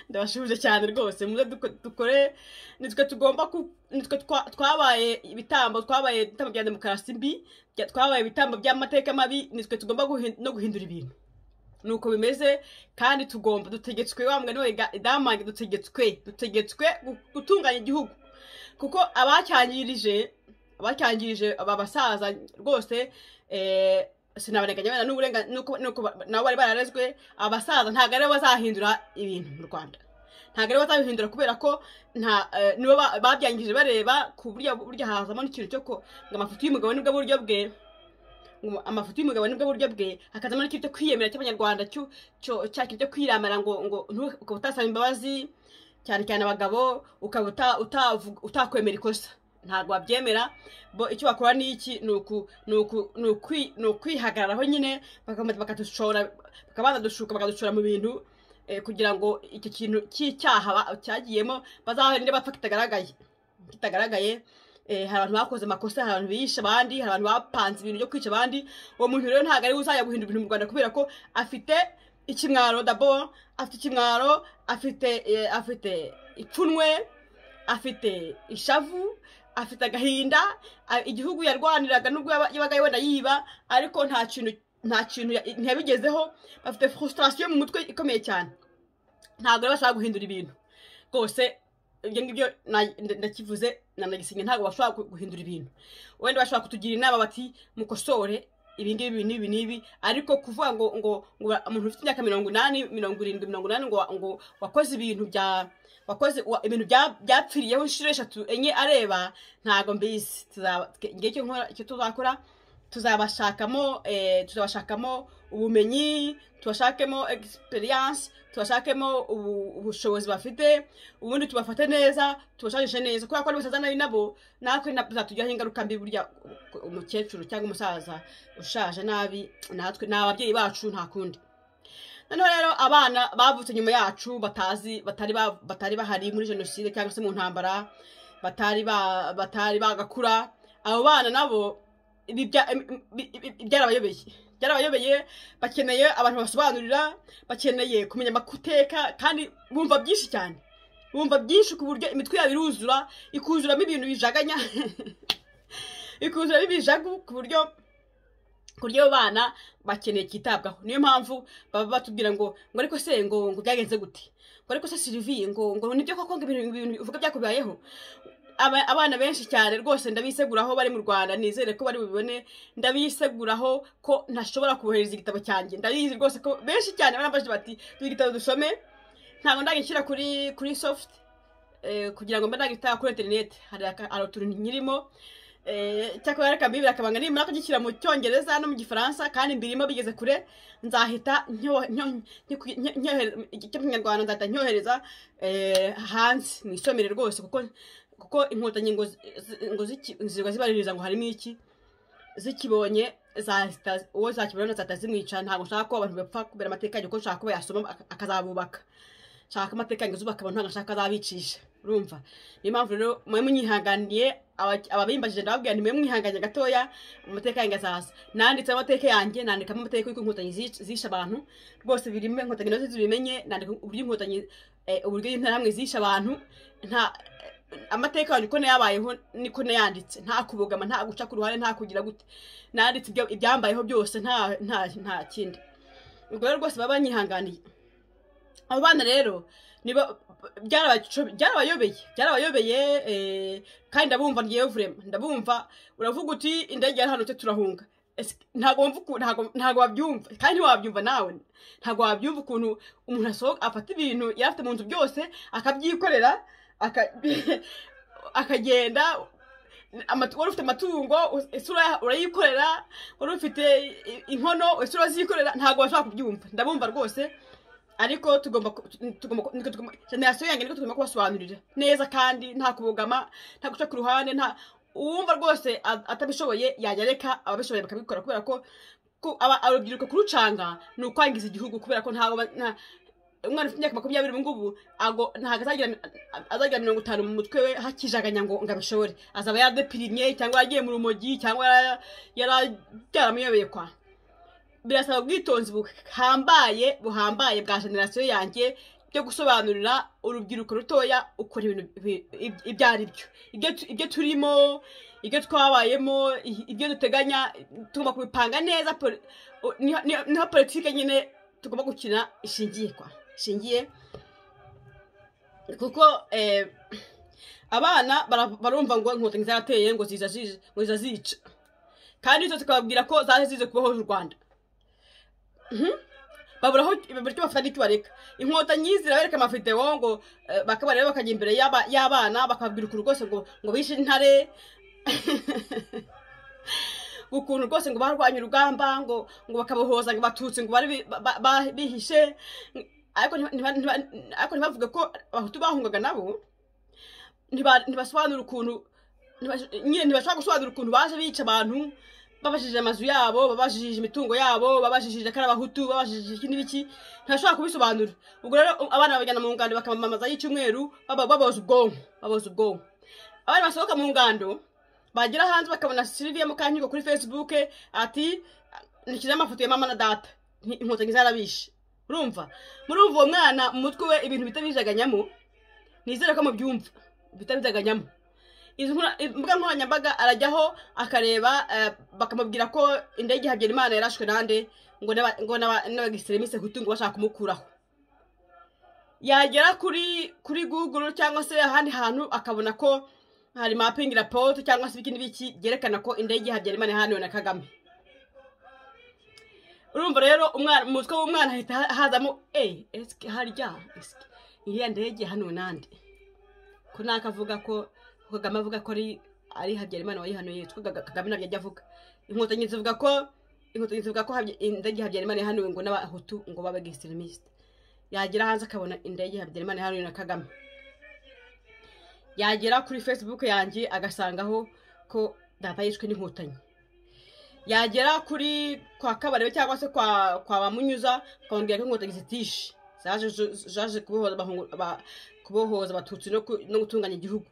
ndabashuhuje cyane rwose muze duko- dukore nitwe tugomba ku nitwe twa- twabaye ibitambo twabaye ibitambo bya demokarasi mbi bya- twabaye ibitambo by'amateka mabi nitwe tugomba guhin- no guhindura ibintu nuko bimeze kandi tugomba dutegetswe wa mugani wa Iga- idamange dutegetswe dutegetswe gu- gutunganya igihugu kuko abacyangirije abacyangirije aba basaza rwose eh, sinabarenganya wenda n'uburenga- nuko nuko ba- nabo bari bararezwe abasaza ntabwo aribo bazahindura ibintu mu rwanda ntabwo aribo bazabihindura kubera ko nta eh, nibo ba- babyangije bareba ku buryo burya hazamo n'ikintu cyo ko ngo amafoto y'umugabo nibwo buryo bwe ngo amafoto y'umugabo nibwo buryo bwe hakazamo n'ikintu cyo kwiyemera cy'abanyarwanda cyo cyo cya kintu cyo kwiramara ngo ngo ntu- ukaba utasaba imbabazi cyane cyane abagabo ukaba uta- utavu- utakwemera ikosa ntabwo babyemera bo icyo bakora ni iki ni uku ni uku ni ukwi- ni ukwihagararaho nyine bakama- bakadushora bakabanza dushuka bakadushora mu bintu eh, kugira ngo icyo kintu cy'icyaha ba- cyagiyemo bazaharinde bapfa kitagaragaye kitagaragaye eh, hari abantu bakoze amakosa hari abantu bishe abandi hari abantu bapanze ibintu byo kwica abandi uwo muntu rero ntabwo ari we uzajya guhindura ibintu mu rwanda kubera ko afite ikimwaro dabo afite ikimwaro afite eh, afite ipfunwe afite ishavu afite agahinda a- igihugu yarwaniraga nubwo yaba- yabaga wenda yiba ariko nta kintu nta kintu ya- ntiyabigezeho bafite frustration mu mutwe ikomeye cyane ntabwo rero bashobora guhindura ibintu rwose ibyo ngibyo na- nda- ndakivuze nanagisinya ntabwo bashobora gu- guhindura ibintu wenda bashobora kutugira inama bati mukosore ibi ngibi ibi n'ibi n'ibi ariko kuvuga ngo ngo ngo ba- umuntu ufite imyaka mirongo inani mirongo irindwi mirongo inani ngo wa- ngo wakoze ibintu bya wakoze wa- ibintu bya- byapfiriyeho inshuro eshatu enye areba ntabwo mbizi tuzaba twe- ngewe icyo nkora- icyo tuzakora tuzabashakamo eh, tuzabashakamo ubumenyi tubashakemo experience tubashakemo ubu- ubushobozi bafite ubundi tubafate neza tubashakishe neza kubera ko n'abasaza nabi nabo natwe na- bizatugiraho ingaruka mbi burya ku- umukecuru cyangwa umusaza ushaje nabi natwe ni ababyeyi bacu nta kundi noneho rero abana bavutse nyuma yacu batazi batari ba- batari bahari muri jenoside cyangwa se mu ntambara batari ba- batari bagakura abo bana nabo ibi bya- im- im- im- im- byarabayobeye byarabayobeye bakeneye abantu basobanurira bakeneye kumenya amakuteka kandi bumva byinshi cyane bumva byinshi ku buryo imitwe yabo iruzura ikuzuramo ibintu bijaganya ikuzuramo ibijagu ku buryo ku buryo abo bana bakeneye cyitabwaho niyo mpamvu baba batubwira ngo ngo ariko se ngo ngo byagenze gute ngo ariko se siriviye ngo ngo nibyo koko ngo ibintu ibintu uvuga byakubayeho aba- abana benshi cyane rwose ndabiseguraho bari mu rwanda nizere ko bari bubibone ndabiseguraho ko ntashobora kubohereza igitabo cyanjye ndabizi rwose ko benshi cyane barambajije bati duhe igitabo dusome ntabwo ndagishyira kuri kuri soft eh, kugira ngo mbe nagitanga kuri interineti hari aka- hari utuntu nyirimo eh, cyakora reka mbibire akabanga nimara kugishyira mu cyongereza no mu gifaransa kandi mbirimo bigeze kure nzahita nyo- nyo- nyo- nyo- nyohereza icyo mu kinyarwanda nzahita nyohereza eh, hanze mu isomero rwose kuko kuko inkotanyi ngo zi- zi- ngo ziki- ziba zibaririza ngo harimo iki zikibonye zahita- uwo zakibona zahita zimwica ntabwo nshaka ko abantu bapfa kubera amateka yanjye kuko nshaka ko yasoma ak- akazabubaka nshaka amateka yanjye zubaka abantu ntabwo nshaka ko azabicisha urumva niyo mpamvu rero mwe munyihanganiye aba- ababimbajije ndababwira nti mwe mwihanganye gatoya amateka yanjye azaza nanditse amateka yanjye nandikamo amateka y'uko inkotanyi zic- zishe abantu rwose birimo inkotanyi nazo zibimenye nandika uburyo inkotanyi eh, uburyo interahamwe zishe abantu nta amateka yanyu uko nayabayeho niko nayanditse nta kubogama nta guca ku ruhande nta kugira gute nanditse ibyo- ibyambayeho byose nta nta nta kindi ubwo rero rwose baba banyihanganiye abo bana rero niba byarabaco- byarabayobeye byarabayobeye eh, kandi ndabumva ngewe vurema ndabumva uravuga uti indege yarahanutse turahunga Ese ntabwo wumva uku- ntabwo- ntabwo wabyumva kandi ntiwabyumva nawe ntabwo wabyumva ukuntu umuntu asohoka afata ibintu yari afite mu nzu byose akabyikorera aka- akagenda amatu- wari ufite amatungo us- isura ya- urayikorera wari ufite i- inkono isura zikorera ntabwo bashobora kubyumva ndabumva rwose ariko tugomba ku- tugomba ku- niko tugomba generasiyo yanjye niko tugomba kubasobanurira neza kandi nta kubogama nta guca ku ruhande nta uwumva rwose a- atabishoboye yajya areka ababishoboye bakabikora kubera ko ko aba- urubyiruko kurucanga ni ukwangiza igihugu kubera ko ntabwo ba- nta- umwana ufite imyaka makumyabiri ubu ngubu ago- ntabwo azagira azagira mirongo itanu mu mutwe we hakijaganya ngo ngo abishobore azaba yaradepirimye cyangwa yaragiye mu rumogi cyangwa yara- yara- byaramuyobeye kwa birasaba ubwitonzi buhambaye buhambaye bwa generasiyo yanjye byo gusobanurira urubyiruko rutoya ukora ibintu ibi- ibi- ibyo ari byo ibyo tu- ibyo turimo ibyo twabayemo i- ibyo duteganya tugomba kubipanga neza poli- u- niho- niho niho politike nyine tugomba gukina ishingiye kwa ishingiye kuko eh, abana bara- barumva ngo inkotanyi zarateye ngo ziza zije- ngo ziza zica kandi izo zikababwira ko zaje zize kubaho u rwanda baburaho buryo bafata n'icyo bareka inkotanyi zirabereka amavideo ngo eh, bakabareba bakajya imbere y'aba- y'abana bakababwira ukuntu rwose ngo ngo bishe intare ukuntu rwose ngo barwanye urugamba ngo ngo bakabohoza ngo batutsi ngo bari bi- ba- ba- ba- bihishe ariko ntiba- ntiba- ntiba- ariko ntibavuge ko abahutu bahungaga nabo ntiba- ntibasobanura ukuntu ntibasho- nyine ntibashobora gusobanura ukuntu baje bica abantu babajije amazu yabo babajije imitungo yabo babajije ko ari abahutu babajije iki n'ibiki ntibashobora kubisobanura ubwo rero abana babajyana mu ngando bakamamaza y'icyumweru baba- baboza ubwonko baboza ubwonko abana basohoka mu ngando bagera hanze bakabona Sylvia Mukankigo kuri Facebook ati nishyizeho amafoto ya mama na data Nti- inkotanyi zarabishe urumva murumva uwo mwana mu mutwe we ibintu bitabijaganyamo nizere ko mubyumva bitabijaganyamo izi nkora- izi mbuga nkoranyambaga arajyaho akareba eh, bakamubwira ko indege habyarimana yarashwe nande ngo n'aba- ngo n'aba- n'abagiseremise hutu ngo bashaka kumukuraho yagera kuri kuri google cyangwa se ahandi hantu akabona ko hari mapping raporo cyangwa se ibiki n'ibiki byerekana ko indege habyarimana yahaniwe na kagame urumva rero umwana mu mutwe w'umwana hahita ha- hazamo eyi esike harya esike iriya ndege yahaniwe nande ko nakavuga ko ko kagame avuga ko ari ari habyarimana wayihanuye yitwa Gaga- kagame ntabyo ajya avuga inkotanyi zivuga ko inkotanyi zivuga ko Habya- indege habyarimana yahanuwe ngo n'abahutu ngo babe extremiste yagera hanze akabona indege habyarimana yahanuwe na kagame yagera kuri facebook yanjye agasangaho ko data yishwe n'inkotanyi yagera kuri kwa kabarebe cyangwa se kwa kwa bamunyuza akamubwira ko inkotanyi zitishe zaje zaje kubohoza abahungu- aba- kubohoza abatutsi no ku- no gutunganya igihugu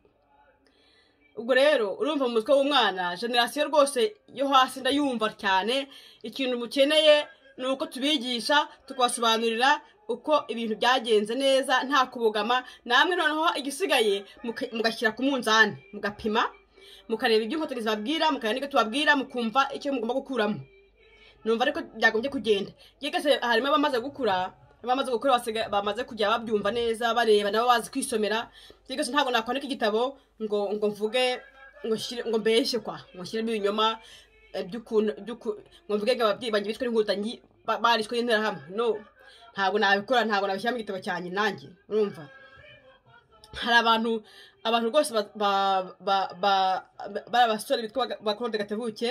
ubwo rero urumva mu mutwe w'umwana generasiyo rwose yo hasi ndayumva cyane ikintu mukeneye ni uko tubigisha tukabasobanurira uko ibintu byagenze neza nta kubogama namwe noneho igisigaye muka- mugashyira ku munzani mugapima mukareba ibyo inkotanyi zibabwira mukareba n'ibyo tubabwira mukumva icyo mugomba gukuramo numva ariko byagombye kugenda yegase harimo abamaze gukura abamaze gukura basiga- bamaze kujya babyumva neza bareba nabo bazi kwisomera yegase ntabwo nakwandika igitabo ngo ngo mvuge ngo nshyire ngo mbeshye kwa ngo nshyiremo ibinyoma eh, by'ukuntu by'uku- ngo mvuge ngo ababyeyi banjye bishwe n'inkotanyi ba- barishwe n'interahamwe no ntabwo nabikora ntabwo nabishyiramo igitabo cyanjye nanjye urumva hari abantu abantu rwose ba- ba- ba- ba- ba- bari abasore bitwa bakorode gatebuke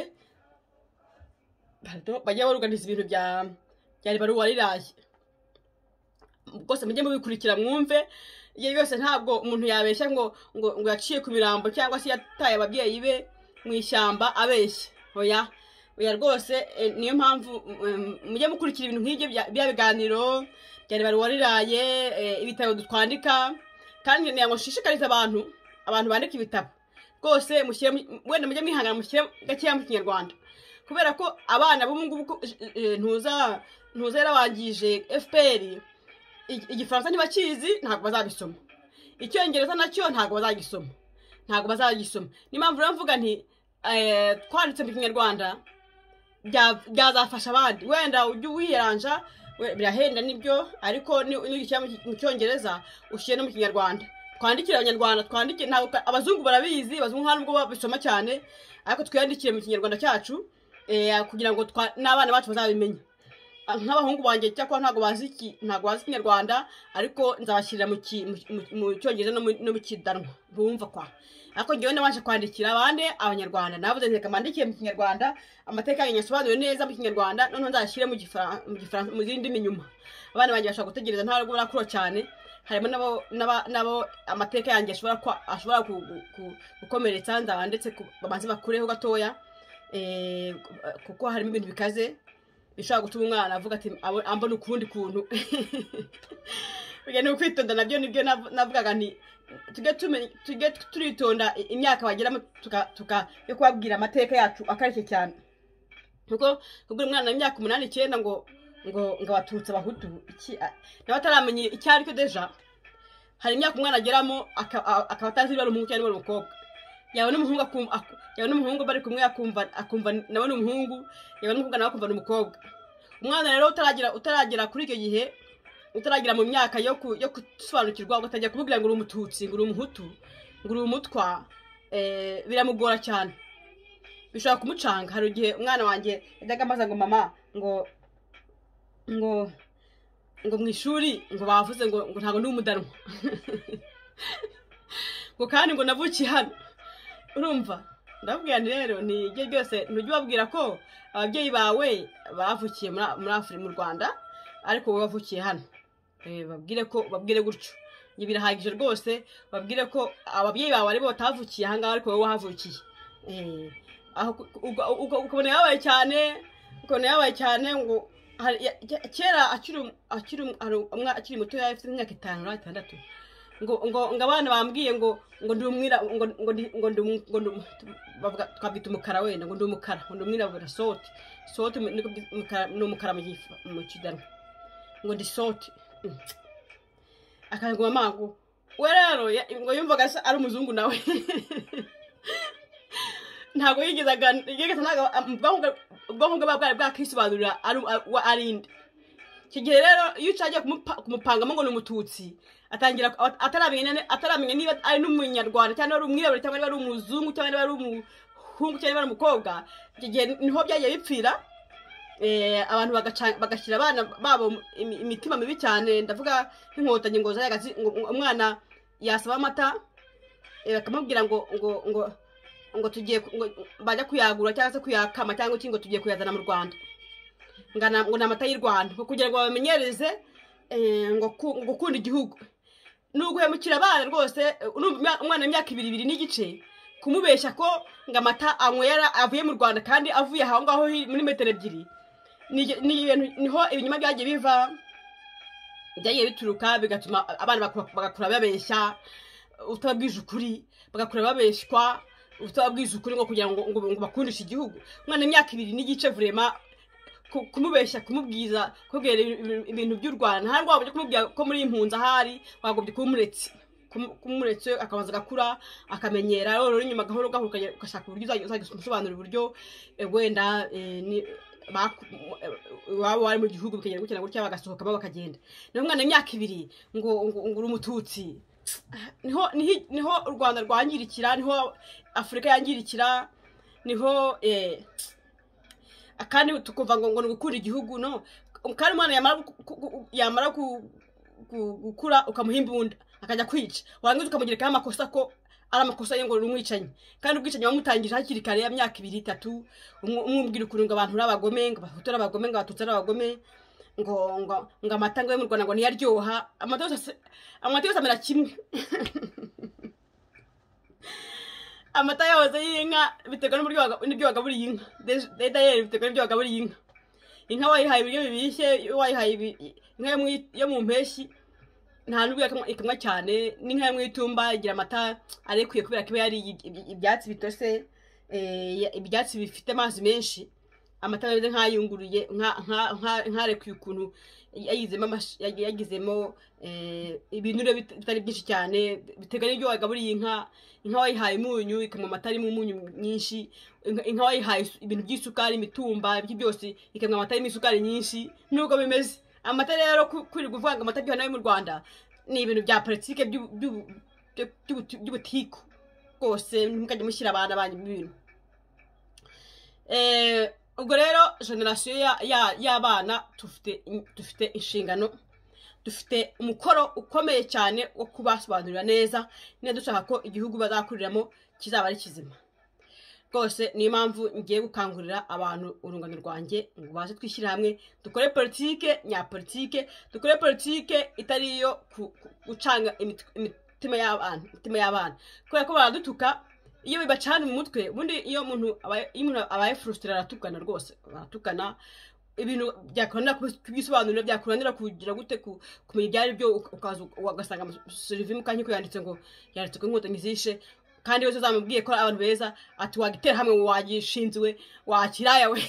pardon, bajya baruganiza ibintu bya bya ribaruwa riraye rwose mujye mubikurikira mwumve iyo yose ntabwo umuntu yabeshya ngo ngo ngo yaciye ku mirambo cyangwa se yataye ababyeyi be mu ishyamba abeshya oya oya rwose eh, niyo mpamvu mm, mujye mukurikira ibintu nk'ibyo bya bya biganiro bya ribaruwa riraye eh, ibitabo twandika kandi ngira ngo nshishikarize abantu abantu bandika ibitabo rwose mushyire mu- wenda mujye mwihangana mushyire gakeya mu kinyarwanda kubera ko abana b'ubu ngubu ko- eh, eh, ntuza ntuza yarabangije fpr ig- igifaransa ntibakizi ntabwo bazabisoma icyongereza nacyo ntabwo bazagisoma ntabwo bazagisoma niyo mpamvu rero mvuga nti eh, twanditse mu kinyarwanda bya- byazafasha abandi wenda ujye uwiyeranja we- birahenda nibyo ariko ni- nigishyira mu ki- mu cyongereza ushyire no mu kinyarwanda twandikire abanyarwanda twandike ntabwo ka- abazungu barabizi abazungu nta nubwo babisoma cyane ariko twiyandikire mu kinyarwanda cyacu eh, kugira ngo twa- n'abana bacu bazabimenye Ah, nk'abahungu banjye cyakora ntabwo bazi iki- ntabwo bazi ikinyarwanda ariko nzabashyirira mu ki- mu- mu- mu cyongereza no mu- no mu kidanwa bumva kwa ariko ngewe nabanje kwandikira abandi abanyarwanda navuze nti reka mbandikiye mu kinyarwanda amateka yanjye nyasobanuriwe neza mu kinyarwanda noneho nzashyire mu Gifra- mu Gifaransa- mu zindi ndimi nyuma abana banjye bashobora gutegereza ntabwo barakura cyane harimo nabo n'aba- nabo amateka yanjye ashobora kwa- ashobora ku- ku- ku- gukomeretsa nzaba ndetse ku- babanze bakureho gatoya eh, kuko harimo ibintu bikaze bishobora gutuma umwana avuga ati "Abo- ambona ukundi kuntu burya ni ukwitonda nabyo nibyo nav- navugaga nti tujye tume- tujye turitonda i- imyaka bageramo tuka tuka- yo kubabwira amateka yacu akarishye cyane kuko kubwira umwana imyaka umunani icyenda ngo ngo ngo abatutsi abahutu iki a- nawe ataramenya icyo ari cyo deja hari imyaka umwana ageramo aka- a- akaba atazi niba ari umuhungu cyangwa niba ari umukobwa yawe n'umuhungu akum- ak- yawe n'umuhungu bari kumwe akumva akumva nawe ni umuhungu yewe n'umukobwa nawe akumva ni umukobwa umwana rero utaragira utaragera kuri icyo gihe utaragera mu myaka yo ku- yo gusobanukirwa ugatangira kumubwira ngo uri umututsi ngo uri umuhutu ngo uri umutwa eh, biramugora cyane bishobora kumucanga hari igihe umwana wanjye yajyaga ambaza ngo mama ngo ngo ngo mu ishuri ngo bavuze ngo ngo ntabwo ndi umudanwa ngo kandi ngo navukiye hano urumva ndababwira nti rero ni ibyo byose ntujye ubabwira ko ababyeyi bawe bavukiye muri muri afurika mu rwanda ariko wowe wavukiye hano Eh, babwire ko babwire gutyo ibi birahagije rwose babwire ko ababyeyi bawe aribo batavukiye ahangaha ariko wowe wahavukiye Eh, aho ku- uga- uga- ukabona yabaye cyane ukabona yabaye cyane ngo hari- ya- ya- kera akiri um- akiri um- hari umwa- akiri muto yari afite imyaka itanu na itandatu ngo ngo ngo abana bambwiye ngo ngo ndi umwira ngo ngo ndi ngo ndi umu- ngo ndi umu- bavuga twabwita umukara wenda ngo ndi umukara ngo ndi umwirabura sote sote ni ko byitwa umukara- ni umukara mu gifu- mu kiganwa ngo ndi sote Mm. akangura amago we rero ya- ngo yumvaga asa- ari umuzungu nawe ntabwo yigeze agana- yigeze ntabwo ubwonko- ubwonko bwe buba bwari bwakisobanurira ari uwo ari nde icyo gihe rero iyo ucagiye kumupa- kumupangamo ngo ni umututsi atangira ku- ataramenya ne- ataramenya niba ari n'umunyarwanda cyangwa ari umwirabura cyangwa niba ari umuzungu cyangwa niba ari umuhungu cyangwa niba ari umukobwa icyo gihe niho byagiye bipfira eh, abantu bagaca- bagashyira abana babo imi- imitima mibi cyane ndavuga nk'inkotanyi ngo zayagazi ngo umwana yasaba amata eh, bakamubwira ngo ngo ngo ngo tugiye ku- ngo bajya kuyagura cyangwa se kuyakama cyangwa iki ngo tugiye kuyazana mu rwanda ngo na- ngo ni amata y'u rwanda ngo kugira ngo babamenyereze eh, ngo ku- ngo gukunda igihugu ni uguhemukira abana rwose eh, urumva imya- umwana w'imyaka ibiri ibiri n'igice kumubeshya ko ngo amata anywera avuye mu rwanda kandi avuye aho ngaho hi- muri metero ebyiri ni igi- ni ibintu niho ibinyoma byagiye biva byagiye bituruka bigatuma abana bakura- bagakura babeshya utababwije ukuri bagakura babeshywa utababwije ukuri ngo kugira ngo ngo ngo bakundishe igihugu umwana w'imyaka ibiri n'igice vurema ku- kumubeshya kumubwiza kubwira ibi- ibintu by'u rwanda nta rwabo byo kumubwira ko muri impunzi ahari wagobye kuba umuretse Kumu- kuba umuretse akabanza agakura akamenyera rero inyuma gahoro gahoro ukajya- ugashaka uburyo uzajya uzajya umusobanurira uburyo eh, wenda eh, ni- baku- eh, waba wari mu gihugu bikagenda gutya na gutya bagasohokamo bakagenda niho umwana w'imyaka ibiri ngo ngo ngo uri umututsi niho niho- niho u rwanda rwangirikira niho afurika yangirikira niho eh, kandi tukumva ngo ngo ni ugukunda igihugu no kandi umwana yamara gu- gu- gu- yamara gu- gu- gukura ukamuha imbunda akajya kwica warangiza ukamugirikaho amakosa ko ari amakosa ye ngo ni umwicanyi kandi ubwicanyi wamutangije hakiri kare ya myaka ibiri itatu umu- umubwira ukuntu ngo abantu ari abagome ngo abahutu ari abagome ngo abatutsi ari abagome ngo ngo ngo amata ngo yo mu rwanda ngo niyo aryoha amata yose asa- amata yose amera kimwe amata yose y'inka biterwa n'uburyo waga- n'ibyo wagaburiye inka De- dayari biterwa n'ibyo wagaburiye inka inka wayihaye ibiryo bibishye iyo wayihaye ibi- inka yo mu- yo mu mpeshyi nta n'ubwo yakamwa- ikamwa cyane n'inka yo mu itumba igira amata arekuye kubera ko iba yariye iby- ibyatsi bitose eh, ya- ibyatsi bifite amazi menshi amata aba ameze nk'ayunguruye nka- nka- nka- nkarekuye ukuntu yagizemo amash- yag- yagizemo eh, ibinure bit- bitari byinshi cyane biterwa n'ibyo wagaburiye inka inka wayihaye umunyu ikanywa amata arimo umunyu nyinshi inka- inka wayihaye isu- ibintu by'isukari imitumba ibyo byose ikanywa amata arimo isukari nyinshi nubwo bimeze amata rero ku- kwirirwa uvuga ngo amata aryoha nayo mu rwanda ni ibintu bya politike by'u- by'u- byo- by'ubuti- by'ubutiku rwose ntimukajye mushyira abana banyu mu bintu Eh, ubwo rero generasiyo ya- ya- y'abana dufite in- dufite inshingano dufite umukoro ukomeye cyane wo kubasobanurira neza niba dushaka ko igihugu bazakuriramo kizaba ari kizima rwose niyo mpamvu ngiye gukangurira abantu urungano rwanjye ngo baze twishyire hamwe dukore politike nyapolitike dukore politike itari iyo ku- ku- gucanga imit- imitima y'abana imitima y'abana kubera ko baradutuka iyo bibacana mu mutwe ubundi iyo umuntu abaye- iyo umuntu abaye furusitira aratukana rwose baratukana ibintu byakunda kubisobanurira byakunanira kugira gute ku- kumenya ibyo ari byo uka- ukaza uka- ugasanga amaserivimu kandi ko yanditse ngo yanditse ko inkotanyi zishe kandi wese uzamubwiye ko ari abantu beza ati wagitera hamwe wagishinzwe wakiraya we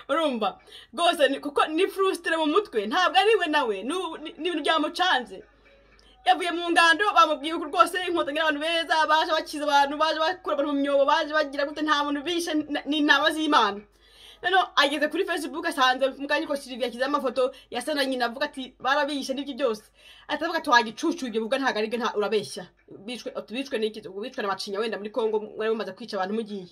urumva rwose ni- kuko ni furusitire mu mutwe ntabwo ari we nawe ni ubu- ni- ni ibintu byamucanze yavuye mu ngando bamubwiye ko rwose inkotanyi ari abantu beza baje bakiza abantu baje bakura abantu mu myobo baje bagira gute nta muntu bishe n- ni intama z'imana noneho ageze kuri facebook asanze mu kanya ko sylvie yashyizeho amafoto yasa na nyina avuga ati barabishe n'ibyo byose ahita avuga ati wagicucu ibyo ubwo ntabwo ari byo nta- urabeshya bicwe uti bicwe n'iki ubwo bicwe na macinya wenda muri congo mwari mumaze kwica abantu mugiye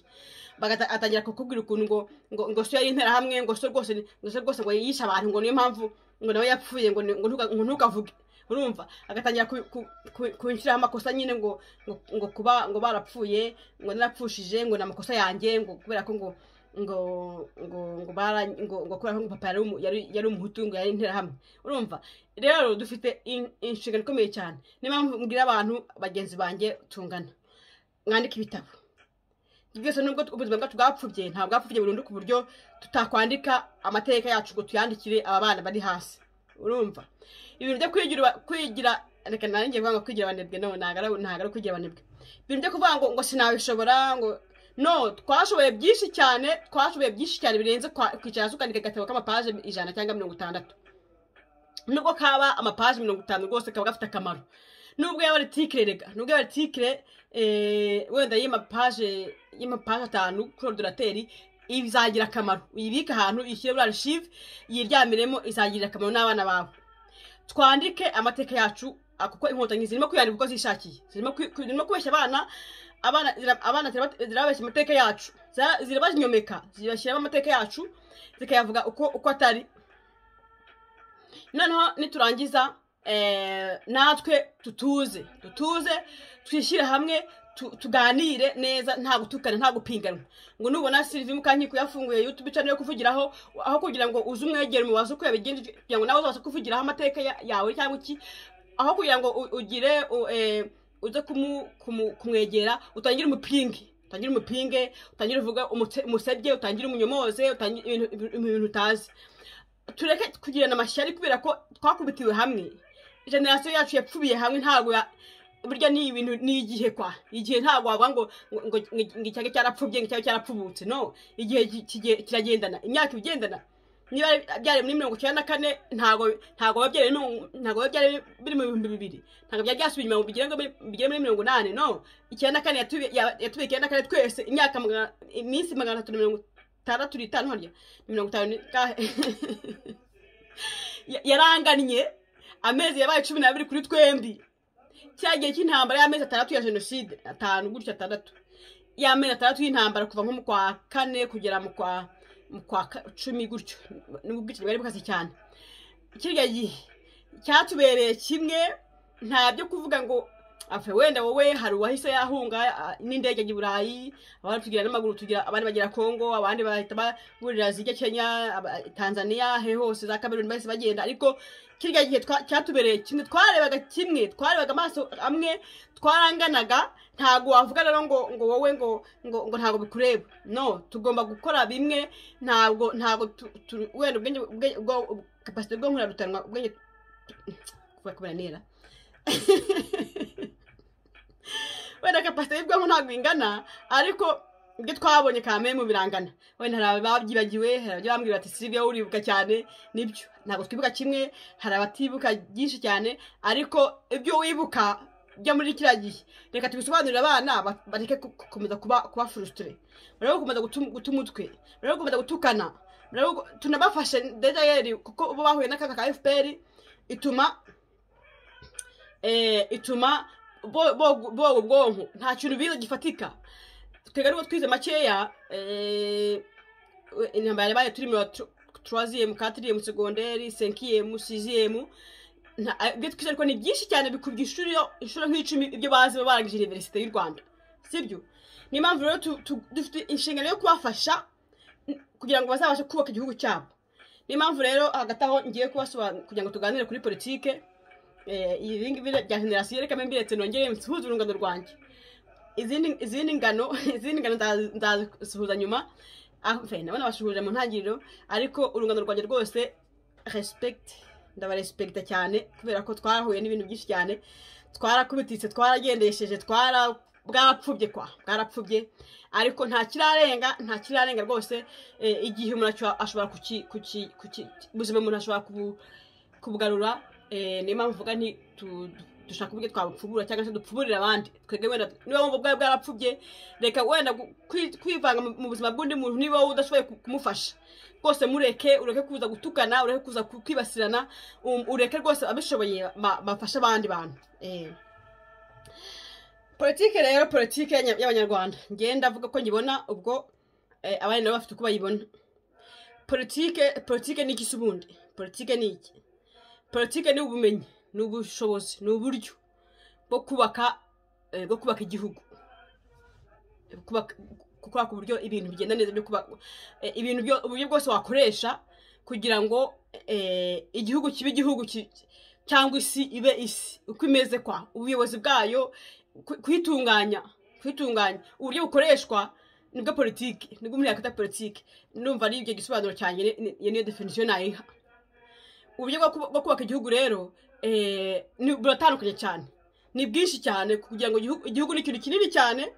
Bagata- atangira kukubwira ukuntu ngo ngo ngo so yari interahamwe ngo so rwose ni- ngo so rwose ngo yishe abantu ngo niyo mpamvu ngo nawe yapfuye ngo ni- ngo ntuka- ngo ntukavuge urumva agatangira ku- ku- ku- kunshyiraho amakosa nyine ngo ngo- ngo kuba ngo barapfuye ngo narapfushije ngo ni amakosa yanjye ngo kubera ko ngo ngo ngo ngo bara ngo ngo kubera ko ngo papa yari umu- yari- yari umuhutu ngo yari interahamwe urumva rero dufite in- inshingano ikomeye cyane niyo mpamvu mbwira abantu bagenzi banjye tungana mwandike ibitabo bwese nubwo ubuzima bwacu bwapfubye nta bwapfubye burundu ku buryo tutakwandika amateka yacu ngo tuyandikire aba bana bari hasi urumva ibintu byo kwigira kwigira reka nanjye kuvuga ngo kwigira abanebwe no ntabwo ari ntabwo ari kwigira abanebwe ibintu byo kuvuga ngo ngo sinabishobora ngo no twashoboye byinshi cyane twashoboye byinshi cyane birenze kwa- kwicara hasi ukandika agatabo k'amapaje ijana cyangwa mirongo itandatu nubwo kaba amapaje mirongo itanu rwose kaba gafite akamaro nubwo yaba ari tikire rega nubwo yaba ari tikire eh, wenda y'amapaje y'amapaje atanu kuri orudinateri izagira akamaro uyibike ahantu uyishyire muri arishive yiryamiremo izagirira akamaro n'abana bawe twandike amateka yacu a- kuko inkotanyi zirimo kwiyandika kuko zishakiye zirimo kwi- kwi- zirimo kubeshya abana abana zira- abana ziraba- zirababeshya amateka yacu Zira- zirabazinyomeka zibashyiramo amateka yacu zikayavuga uko uko atari noneho niturangiza eh, natwe tutuze tutuze twishyire hamwe tu- tuganire neza nta gutukana nta gupinganwa ngo nubona silivi mukankiko yafunguye youtube channel yo kuvugiraho aho kugira ngo uze umwegere umubaze uko yabigenje kugira ngo nawe uzabashe kuvugiraho amateka ya- yawe cyangwa iki aho kugira ngo u- ugire u- eh, uze kumu- kumu- kumwegera utangire umupinge utangire umupinge utangire uvuga umutse- umusebye utangire umunyomoze utangire ibintu- ibintu ibintu utazi tureke kugirana amashyari kubera ko twakubitiwe hamwe generasiyo yacu yapfubiye hamwe ntabwo ya- burya ni ibintu ni igihe kwa igihe ntabwo wavuga ngo ngo- ngo ngo icyage cyarapfubye ngo icyage cyarapfubutse no igihe ki- kigiye- kiragendana imyaka ibigendana niba byari muri mirongo icyenda na kane ntabwo ntabwo biba byari no- ntabwo biba byari biri mu bihumbi bibiri ntabwo byari byasubiye inyuma ngo bigere ngo biri- bigere muri mirongo inani no icyenda na kane yatubi- ya- yatubiye icyenda na kane twese imyaka magana- iminsi magana atatu na mirongo itandatu n'itanu harya ni mirongo itanu ni- ka- Ya- yarangannye amezi yabaye cumi n'abiri kuri twembi cya gihe cy'intambara y'amezi atandatu ya jenoside atanu gutyo atandatu y'amezi atandatu y'intambara kuva nko mu kwa kane kugera mu kwa mu kwa ka- cumi gutyo nubwo ubwicanyi bwari bukase cyane kiriya gihe cyatubereye kimwe nta byo kuvuga ngo afe wenda wowe hari uwahise yahunga a- n'indege ajya i burayi abandi tugira n'amaguru tugira abandi bagera kongo abandi bahita bahurira zijya kenya aba- tanzania he hose za kameruni bahise bagenda ariko kiriya gihe twa- cyatubereye kimwe twarebaga kimwe twarebaga amaso amwe twaranganaga ntabwo wavuga rero ngo ngo wowe ngo ngo ngo ntabwo bikureba no tugomba gukora bimwe ntabwo ntabwo tu- tu- wenda ubwenge ubwenge ubwo kapasite bwo nkurarutanwa ubwenge kuba kubera nera wenda kapasite y'ubwonko ntabwo ingana ariko ibyo twabonye kamere mu birangana wenda hari ababyibagiwe hari abajya bambwira bati si ibyo uribuka cyane nibyo ntabwo twibuka kimwe hari abatibuka byinshi cyane ariko ibyo wibuka byo muri kiriya gihe reka tubisobanurire abana ba- bareke ku- gukomeza kuba kuba furusitire bareke gukomeza gutu- guta umutwe bareke gukomeza gutukana bareke gu- tunabafashe dedayeri kuko bo bahuye n'akaga ka fpr ituma eh, ituma bo- bo- boga ubwonko nta kintu bize gifatika twega nubwo twize makeya eh, we- intambara yabaye turi mu turaziyemu katiriyemu segonderi senkiyemu siziyemu nta- a- ibyo twize ariko ni byinshi cyane bikubye inshuro inshuro nk'icumi ibyo bazi baba barangije iniverisite y'u rwanda sibyo niyo mpamvu rero tu- tu- dufite inshingano yo kubafasha n- kugira ngo bazabashe kubaka igihugu cyabo niyo mpamvu rero hagati aho ngiye kubasobanurira kugira ngo tuganire kuri politike Eh, ibi ngibi bya generasiyo reka mbe ndetse nongere nsuhuze urungano rwanjye izindi izindi ngano izindi ngano nza- nzasuhuza nyuma Ah, fe, ndabona basuhuje mu ntangiriro ariko urungano rwanjye rwose respect ndabarespekita cyane kubera ko twarahuye n'ibintu byinshi cyane twarakubititse twaragendesheje twara bwarapfubye kwa bwarapfubye ariko nta kirarenga nta kirarenga rwose eh, igihe umuntu ashobora- ashobora kuki kuki kuki ubuzima umuntu ashobora kubu kubugarura eh, niyo mpamvu mvuga nti tu- dushaka uburyo twabupfubura cyangwa se dupfuburire abandi twebwe wenda niba wumva bwawe bwarapfubye reka wenda gu- kwi- kwivanga mu- mu buzima bw'undi muntu niba wowe udashoboye ku- kumufasha rwose mureke ureke kuza gutukana ureke kuza ku- kwibasirana um, ureke rwose abishoboye ba- bafashe abandi bantu eh. politike rero politike y'anya- y'abanyarwanda ngenda avuga ko nyibona ubwo eh, abandi nabo bafite uko bayibona politike politike ni iki se ubundi politike ni iki politike ni ubumenyi ni ubushobozi ni uburyo bwo kubaka eh, bwo kubaka igihugu Kubaka- gukora ku buryo ibintu bigenda neza byo kuba eh, ibintu byo uburyo bwose wakoresha kugira ngo eh, igihugu kibe igihugu ki- cyangwa isi ibe isi uko imeze kwa ubuyobozi bwayo ku- kuyitunganya kuyitunganya uburyo bukoreshwa nibwo politiki nibwo umuntu yakwita politiki numva ari ibyo gisobanuro cyanjye ni- ni- niyo definisiyo nayiha uburyo bwo kuba- bwo kubaka igihugu rero eh, ni- buratandukanye cyane ni bwinshi cyane kugira ngo igihugu igihugu ni ikintu kinini cyane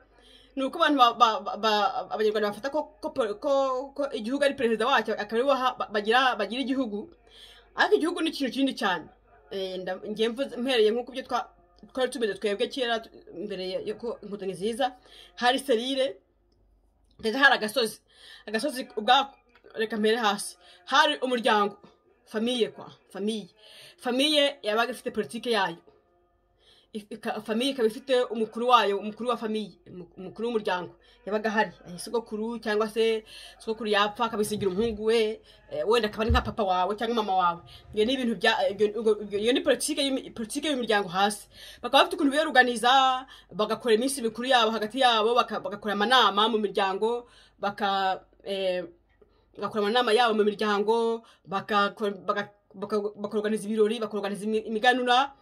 ni uko abantu ba- ba- ba- ba- abanyarwanda bafata ko ko po- ko- ko igihugu ari perezida wacyo akaba ariwe aha- ba- bagira bagira igihugu ariko igihugu ni ikintu kinini cyane Eh, nda- njye mvuze- mpereye nk'uko ibyo twa- twari tubizi twebwe kera tu- mbere yuko inkotanyi ziza hari serire ndetse hari agasozi agasozi ubwako reka mpere hasi hari umuryango famiye kwa famiye famiye yabaga ifite politike yayo If- ika- famiye ikaba ifite umukuru wayo umukuru wa famiye umu- umukuru w'umuryango yabaga ahari Eh, sogokuru cyangwa se sogokuru yapfa akabisigira umuhungu we eh, wenda akaba ari nka papa wawe cyangwa mama wawe iyo ni ibintu bya ibyo- ubwo- ibyo- iyo ni politike y'imi- politike y'umuryango hasi bakaba bafite ukuntu biyoruganiza bagakora iminsi mikuru yabo hagati yabo baka- bagakora amanama mu miryango baka eh, bagakora amanama yabo mu miryango bakakora- baka- baka- bakorganiza ibirori bakorganiza imi- imiganura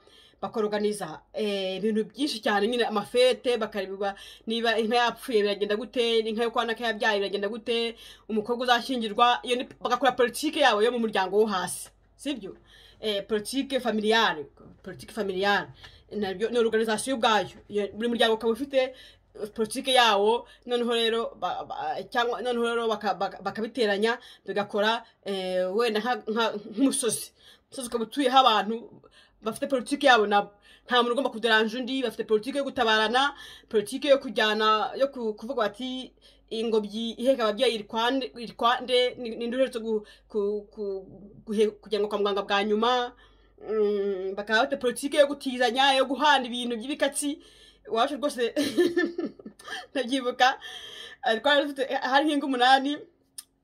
bakorganiza eh, ibintu byinshi cyane nyine amafete bakareba niba inka yapfuye biragenda gute inka yo kwa naka yabyaye biragenda gute umukobwa uzashyingirwa iyo ni bagakora politike yabo yo mu muryango wo hasi sibyo eh, politike familiale politike familiale nabyo ni organization ubwayo Iyo- buri muryango ukaba ufite politike yawo noneho rero ba- ba- cyangwa noneho rero baka- baka- bakabiteranya bigakora eh, wenda nka- nka- nk'umusozi umusozi ukaba utuyeho abantu bafite politike yabo nabo nta muntu ugomba kuderanja undi bafite politike yo gutabarana politike yo kujyana yo ku- kuvuga bati ingobyi iheka ababyeyi irikwande- irikwande ni ninde uherutse gu- ku- ku- guhe- kujyanwa kwa muganga bwa nyuma Mm, bakaba bafite politike yo gutizanya yo guhana ibintu by'ibikatsi iwacu rwose ndabyibuka eh, twari dufite hari nk'ingo umunani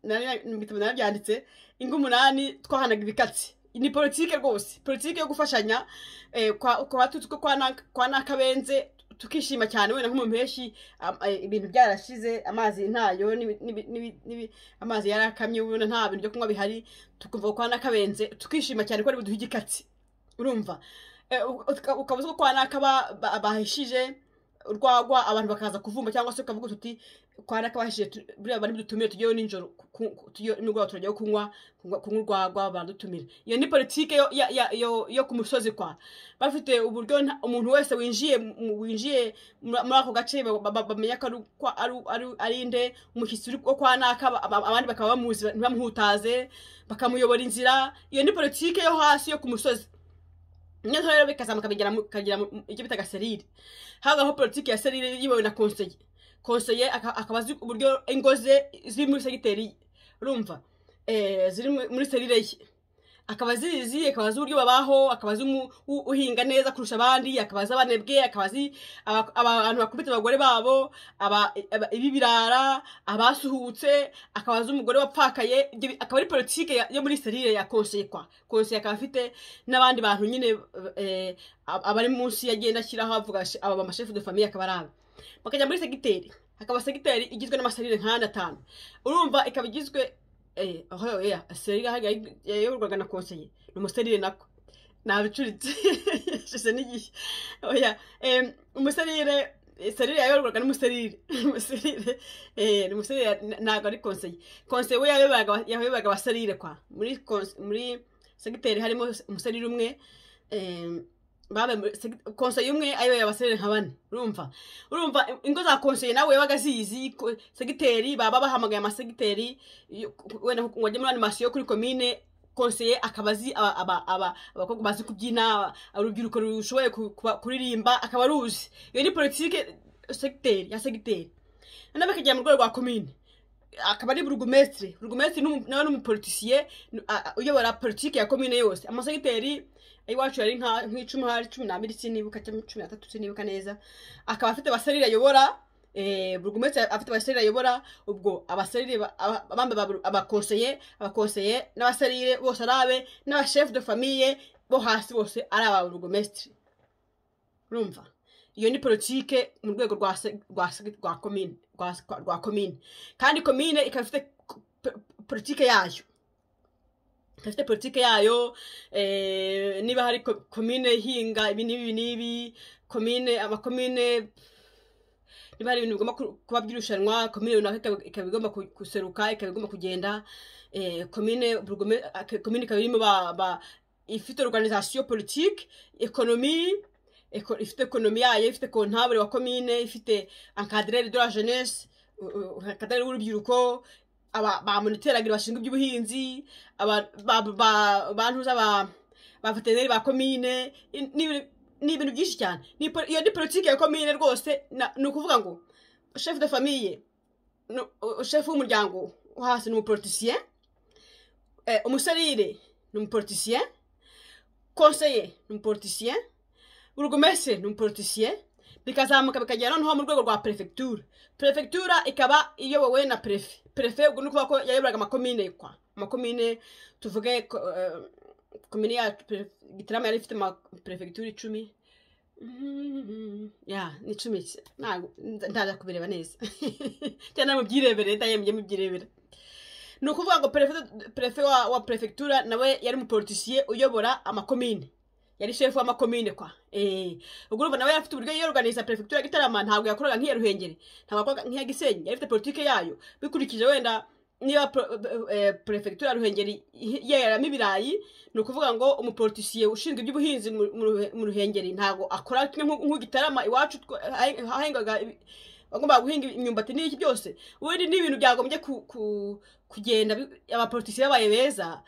nari mu bitabo narabyanditse ingo umunani twahanaga ibikatsi ni politike rwose politike yo gufashanya eh, kwa kwa tutsi ko kwa Naka- kwa nakabenze tukishima cyane wenda nko mu mpeshyi am- eh, ibintu byarashize amazi ntayo n'ibi- n'ibi- n'ibi- n'ibi- amazi yarakamye ubona nta bintu byo kunywa bihari tukumva kwa nakabenze tukishima cyane ko ari buduhe igikatsi urumva Eh, uka- ukaba uzi ko kwa naka ba- ba- bahishije urwagwa abantu bakaza kuvumba cyangwa se ukavuga uti kwa naka bahishije tu- buriya bari budutumire tujyeyo nijoro ku- ku- tujyeyo nimugoroba turajyayo kunywa kunywa kunywa urwagwa baradutumira iyo ni politike yo- ya- ya- yo- yo ku musozi kwa bafite uburyo nta- umuntu wese winjiye mu- winjiye muri muri ako gace ba- ba- ba- bamenya ko ari kwa- ari- ari- ari nde umushyitsi uri- wo kwa naka ba- ba- abandi bakaba bamuzi ntibamuhutaze bakamuyobora inzira iyo ni politike yo hasi yo ku musozi noneho rero bikazamuka bigera mu- bikagera mu- mu- icyo bitaga serire habaho politike ya serire yibawe na konseye konseye aka- akaba azi uburyo ingo ze ziri muri segiteri ye urumva Eh, ziri mu- muri serire ye akaba zizi akaba azi uburyo babaho akaba azi umu- u- uhinga neza kurusha abandi akaba azi abanebwe akaba azi aba- aba- abantu bakubita abagore babo aba- aba- ibibirara abasuhutse akaba azi umugore wapfakaye ibyo bi- akaba ari politike ya- yo muri serire ya konseye kwa konseye akaba afite n'abandi bantu nyine eh, ab- abari munsi yagenda ashyiraho avuga sh- aba bamashefu de famiye akaba ari aba bakajya muri segiteri hakaba segiteri igizwe n'amaserire nk'ane atanu urumva ikaba igizwe Eh, aho oya serire ahajya yayoborwaga na konseye ni umuserire nako nabicuritse shise n'igihe oya em, umuserire eh, serire yayoborwaga n'umuserire umuserire eh, ni umuserire na- ntabwo ari konseye konseye we yayoboraga yayoboraga abaserire kwa muri konse- muri segiteri harimo umuserire umwe em, babe muri seg- konseye umwe ayoboye abaserire nka bane urumva urumva ingo za konseye nawe yabaga zizi ko- segiteri baba bahamagaye amasegiteri iyo- wenda ngo ajye muri animasiyo kuri komine konseye akaba azi aba- aba- aba- abakobwa bazi kubyina urubyiruko rushoboye ku- kuba- kuririmba akaba aruzi iyo ni politike segiteri ya segiteri noneho bakagera mu rwego rwa komine akaba ari burugumesitire burugumesitire ni umu- nawe ni umupolitisiye ni- a- a- uyobora politike ya komine yose amasegiteri iwacu yari nka- nk'icumi hari cumi n'abiri sinibuka cyangwa cumi n'atatu sinibuka neza akaba afite abaserire ayobora eh, burugumesitire afite abaserire ayobora ubwo abaserire ba- aba- abambe ba- abakonseye abakonseye n'abaserire bose ari abe n'abashefu de famiye bo hasi bose ari aba burugomesitiri urumva iyo ni politike mu rwego rwa se- rwa se- rwa komine rwa rwa- rwa komine kandi komine ikaba ifite ko- po- politike yayo ikaba ifite politike yayo eh, niba hari ko- komine ihinga ibi n'ibi n'ibi komine amakomine niba hari ibintu bigomba ku- kuba by'irushanwa komine runaka ikaba- ikaba igomba ku- guseruka ikaba igomba kugenda eh, komine burugome- ake- komine ikaba irimo ba- ba- ifite organisation politique ekonomi eko- ifite ekonomi yayo ifite kontabure wa komine ifite encadreur de la jeunesse encadreur w'urubyiruko aba ba moniteragire bashinzwe iby'ubuhinzi aba- ba- ba- bantu z'aba baveterineri ba komine i- n'ibintu- ni ibintu byinshi cyane Ni po- iyo ni politiki ya komine rwose na- ni ukuvuga ngo chef de famille nu- u- chef w'umuryango wo hasi ni umupolitisien eh, umuserire ni umupolitisien conseiller ni umupolitisien burugumesitiri ni umupolitisien bikazamuka bikagera noneho mu rwego rwa perefegitura perefegitura ikaba iyobowe na perefe perefe ubwo ni ukuvuga ko yayoboraga amakomine kwa amakomine tuvuge ko, eh, komine yacu Peref- gitarama yari ifite ama perefegitura icumi ya ni icumi se. Ntabwo- nda- ndaza kubireba neza cyane mubyirebere ndayemye mubyirebera ni ukuvuga ngo perefe- perefe wa, wa perefegitura nawe yari umupolitisiye uyobora amakomine yari shefu w'amakomine kwa Eh, ubwo urumva nawe yarafite uburyo yiyoruganiza perefegitura ya gitarama ntabwo yakoraga nk'iya ruhengeri ntabwo yakoraga nk'iya gisenyi yari ifite politike yayo bikurikije wenda niba pro- eh, perefegitura ya ruhengeri yeramo ibirayi ni ukuvuga ngo umupolitisiye ushinzwe iby'ubuhinzi mu- mu Ruhe- mu ruhengeri ntabwo akora kimwe nk'u- nk'ugitarama iwacu twa- hahe- hahengaga ibi- bagombaga guhinga imyumbati n'iki byose ubundi ni ibintu byagombye ku- ku- kugenda bi- abapolitisiye babaye beza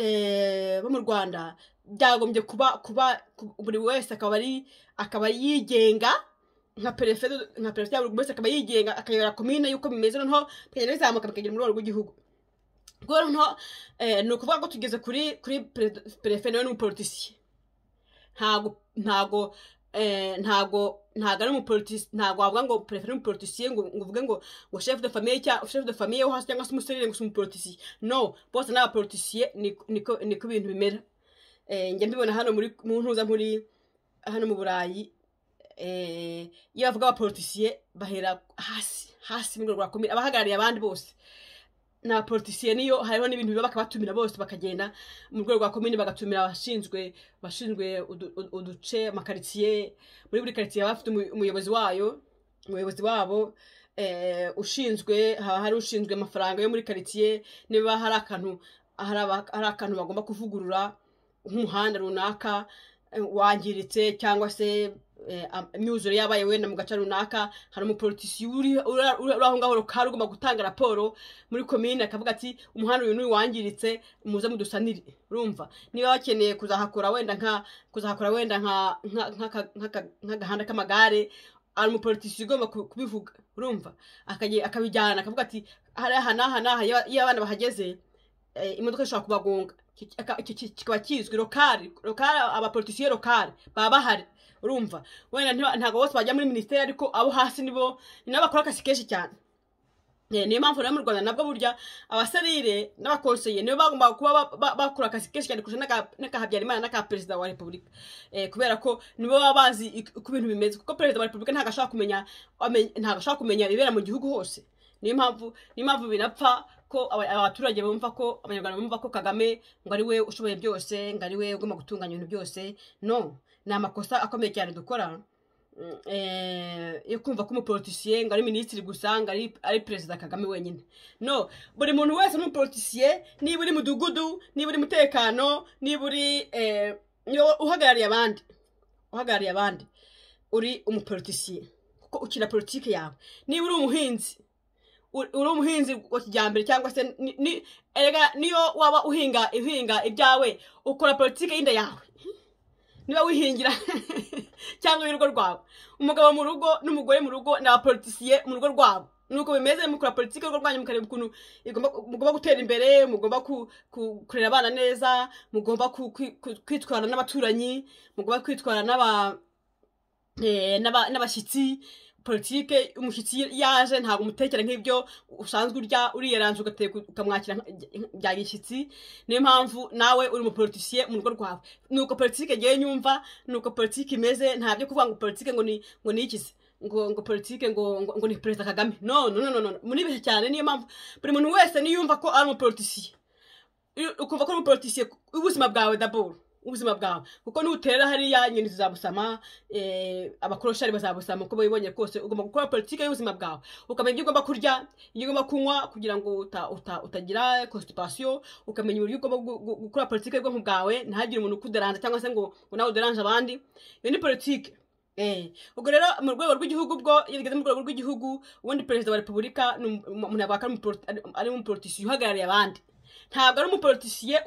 eh, bo mu rwanda byagombye kuba kuba ku- buri wese akaba ari akaba yigenga nka perefe nka perefe ya buri wese akaba yigenga akayobora komine y'uko bimeze noneho bikagenda bizamuka bikagera mu rwego rw'igihugu ubwo rero noneho eh, ni ukuvuga ko tugeze kuri kuri pere- perefe nawe ni umupolitisiye ntago ntago eh, ntago ntago ari umupolitisiye ntago wavuga ngo perefe ni umupolitisiye ngo ngo uvuge ngo ngo chef de famille cyangwa chef de famille wo hasi cyangwa se umusirire ngo si umupolitisiye no bose ni abapolitisiye niko niko- niko ibintu bimera Eh, njya mbibona hano muri mu ntuza muri hano mu burayi eh, iyo bavuga abapolitisiye bahera hasi hasi mu rwego rwa komine abahagarariye abandi bose ni abapolitisiye niyo hariho n'ibintu biba bakabatumira bose bakagenda mu rwego rwa komine bagatumira abashinzwe abashinzwe udu- udu- uduce amakaritsiye muri buri karitsiye haba hafite umu- umuyobozi wayo umuyobozi wabo eh, ushinzwe haba hari ushinzwe amafaranga yo muri karitsiye niba hari akantu hari aba- hari akantu bagomba kuvugurura nk'umuhanda runaka eh, wangiritse cyangwa se eh, am- imyuzure yabaye wenda mu gace runaka hari umupolitisiye uri uri- uri aho ngaho rukaba rugomba gutanga raporo muri komine akavuga ati umuhanda uyu n'uyu wangiritse muze mudusanire urumva niba bakeneye kuzahakora wenda nka kuzahakora wenda nka nka- nk'aka- nk'aka- nk'agahanda k'amagare hari umupolitisiye ugomba ku- kubivuga urumva Akage- akabijyana akavuga ati hari aha n'aha n'aha iyo iyo abana bahageze eh, imodoka ishobora kubagonga Ki- aka- ki- ki- kikaba kizwi rokari rokari abapolitisiye rokari baba bahari urumva wenda ntiba- ntabwo bose bajya muri minisiteri ariko abo hasi nibo ni nabo bakora akazi kenshi cyane Eh, niyo mpamvu rero mu rwanda nabwo burya abaserire n'abakonseye nibo bagomba kuba ba- ba- bakora akazi kenshi cyane kurusha n'aka- n'aka habyarimana n'aka perezida wa repubulika Eh, kubera ko nibo baba bazi ik- uko ibintu bimeze kuko perezida wa repubulika ntabwo ashobora kumenya ame- ntabwo ashobora kumenya ibibera mu gihugu hose niyo mpamvu niyo mpamvu binapfa ko aba- abaturage bumva ko abanyarwanda bumva ko kagame ngo ari we ushoboye byose ngo ari we ugomba gutunganya ibintu byose no ni amakosa akomeye cyane dukora Mm, eh, yo kumva ko umupolitisiye ngo ari minisitiri gusa ngo ari ari perezida kagame wenyine no buri muntu wese ni umupolitisiye niba uri mudugudu niba uri mutekano niba uri eh, niba uhagarariye abandi uhagarariye abandi uri umupolitisiye kuko ukina politiki yawe niba uri umuhinzi uri uri umuhinzi wa kijyambere cyangwa se ni- ni- erega niyo waba uhinga uhinga ibyawe ukora politiki y'inda yawe niba wihingira cyangwa y'urugo rwawe umugabo mu rugo n'umugore mu rugo ni abapolitisiye mu rugo rwabo nuko bimeze mukora politiki y'urugo rwanyu mukareba ukuntu igomba- mugomba gutera imbere mugomba ku- ku- kurera abana neza mugomba ku- ku- ku- kwitwara n'abaturanyi mugomba kwitwara n'aba eh, n'aba- n'abashyitsi politike umushyitsi yaje ntabwo umutekera nk'ibyo usanzwe urya uriyeranje ugateka ukamwakira bya gishyitsi niyo mpamvu nawe uri umupolitisiye mu rugo rwawe ni uko politike ngewe nyumva ni uko politike imeze ntabyo kuvuga ngo politike ngo ni ngo ni iki se ngo ngo politike ngo ngo ngo ni perezida kagame no no no no muri bihe cyane niyo mpamvu buri muntu wese niyumva ko ari umupolitisiye ukumva ko ari umupolitisiye ubuzima bwawe daboro ubuzima bwawe kuko nutera hariya inyoni zizabusama abakoroshari bazabusama uko bibonye rwose ugomba gukora politike y'ubuzima bwawe ukamenya ibyo ugomba kurya ibyo ugomba kunywa kugira ngo utagira constipation ukamenya uburyo ugomba gukora politike y'ubwonko bwawe ntihagire umuntu ukuderanje cyangwa se ngo nawe uderanje abandi iyo ni politike ubwo rero mu rwego rw'igihugu bwo iyo bigeze mu rwego rw'igihugu ubundi perezida wa repubulika umuntu yavuga ko ari umupolitisiye uhagarariye abandi ntabwo ari umupolitisiye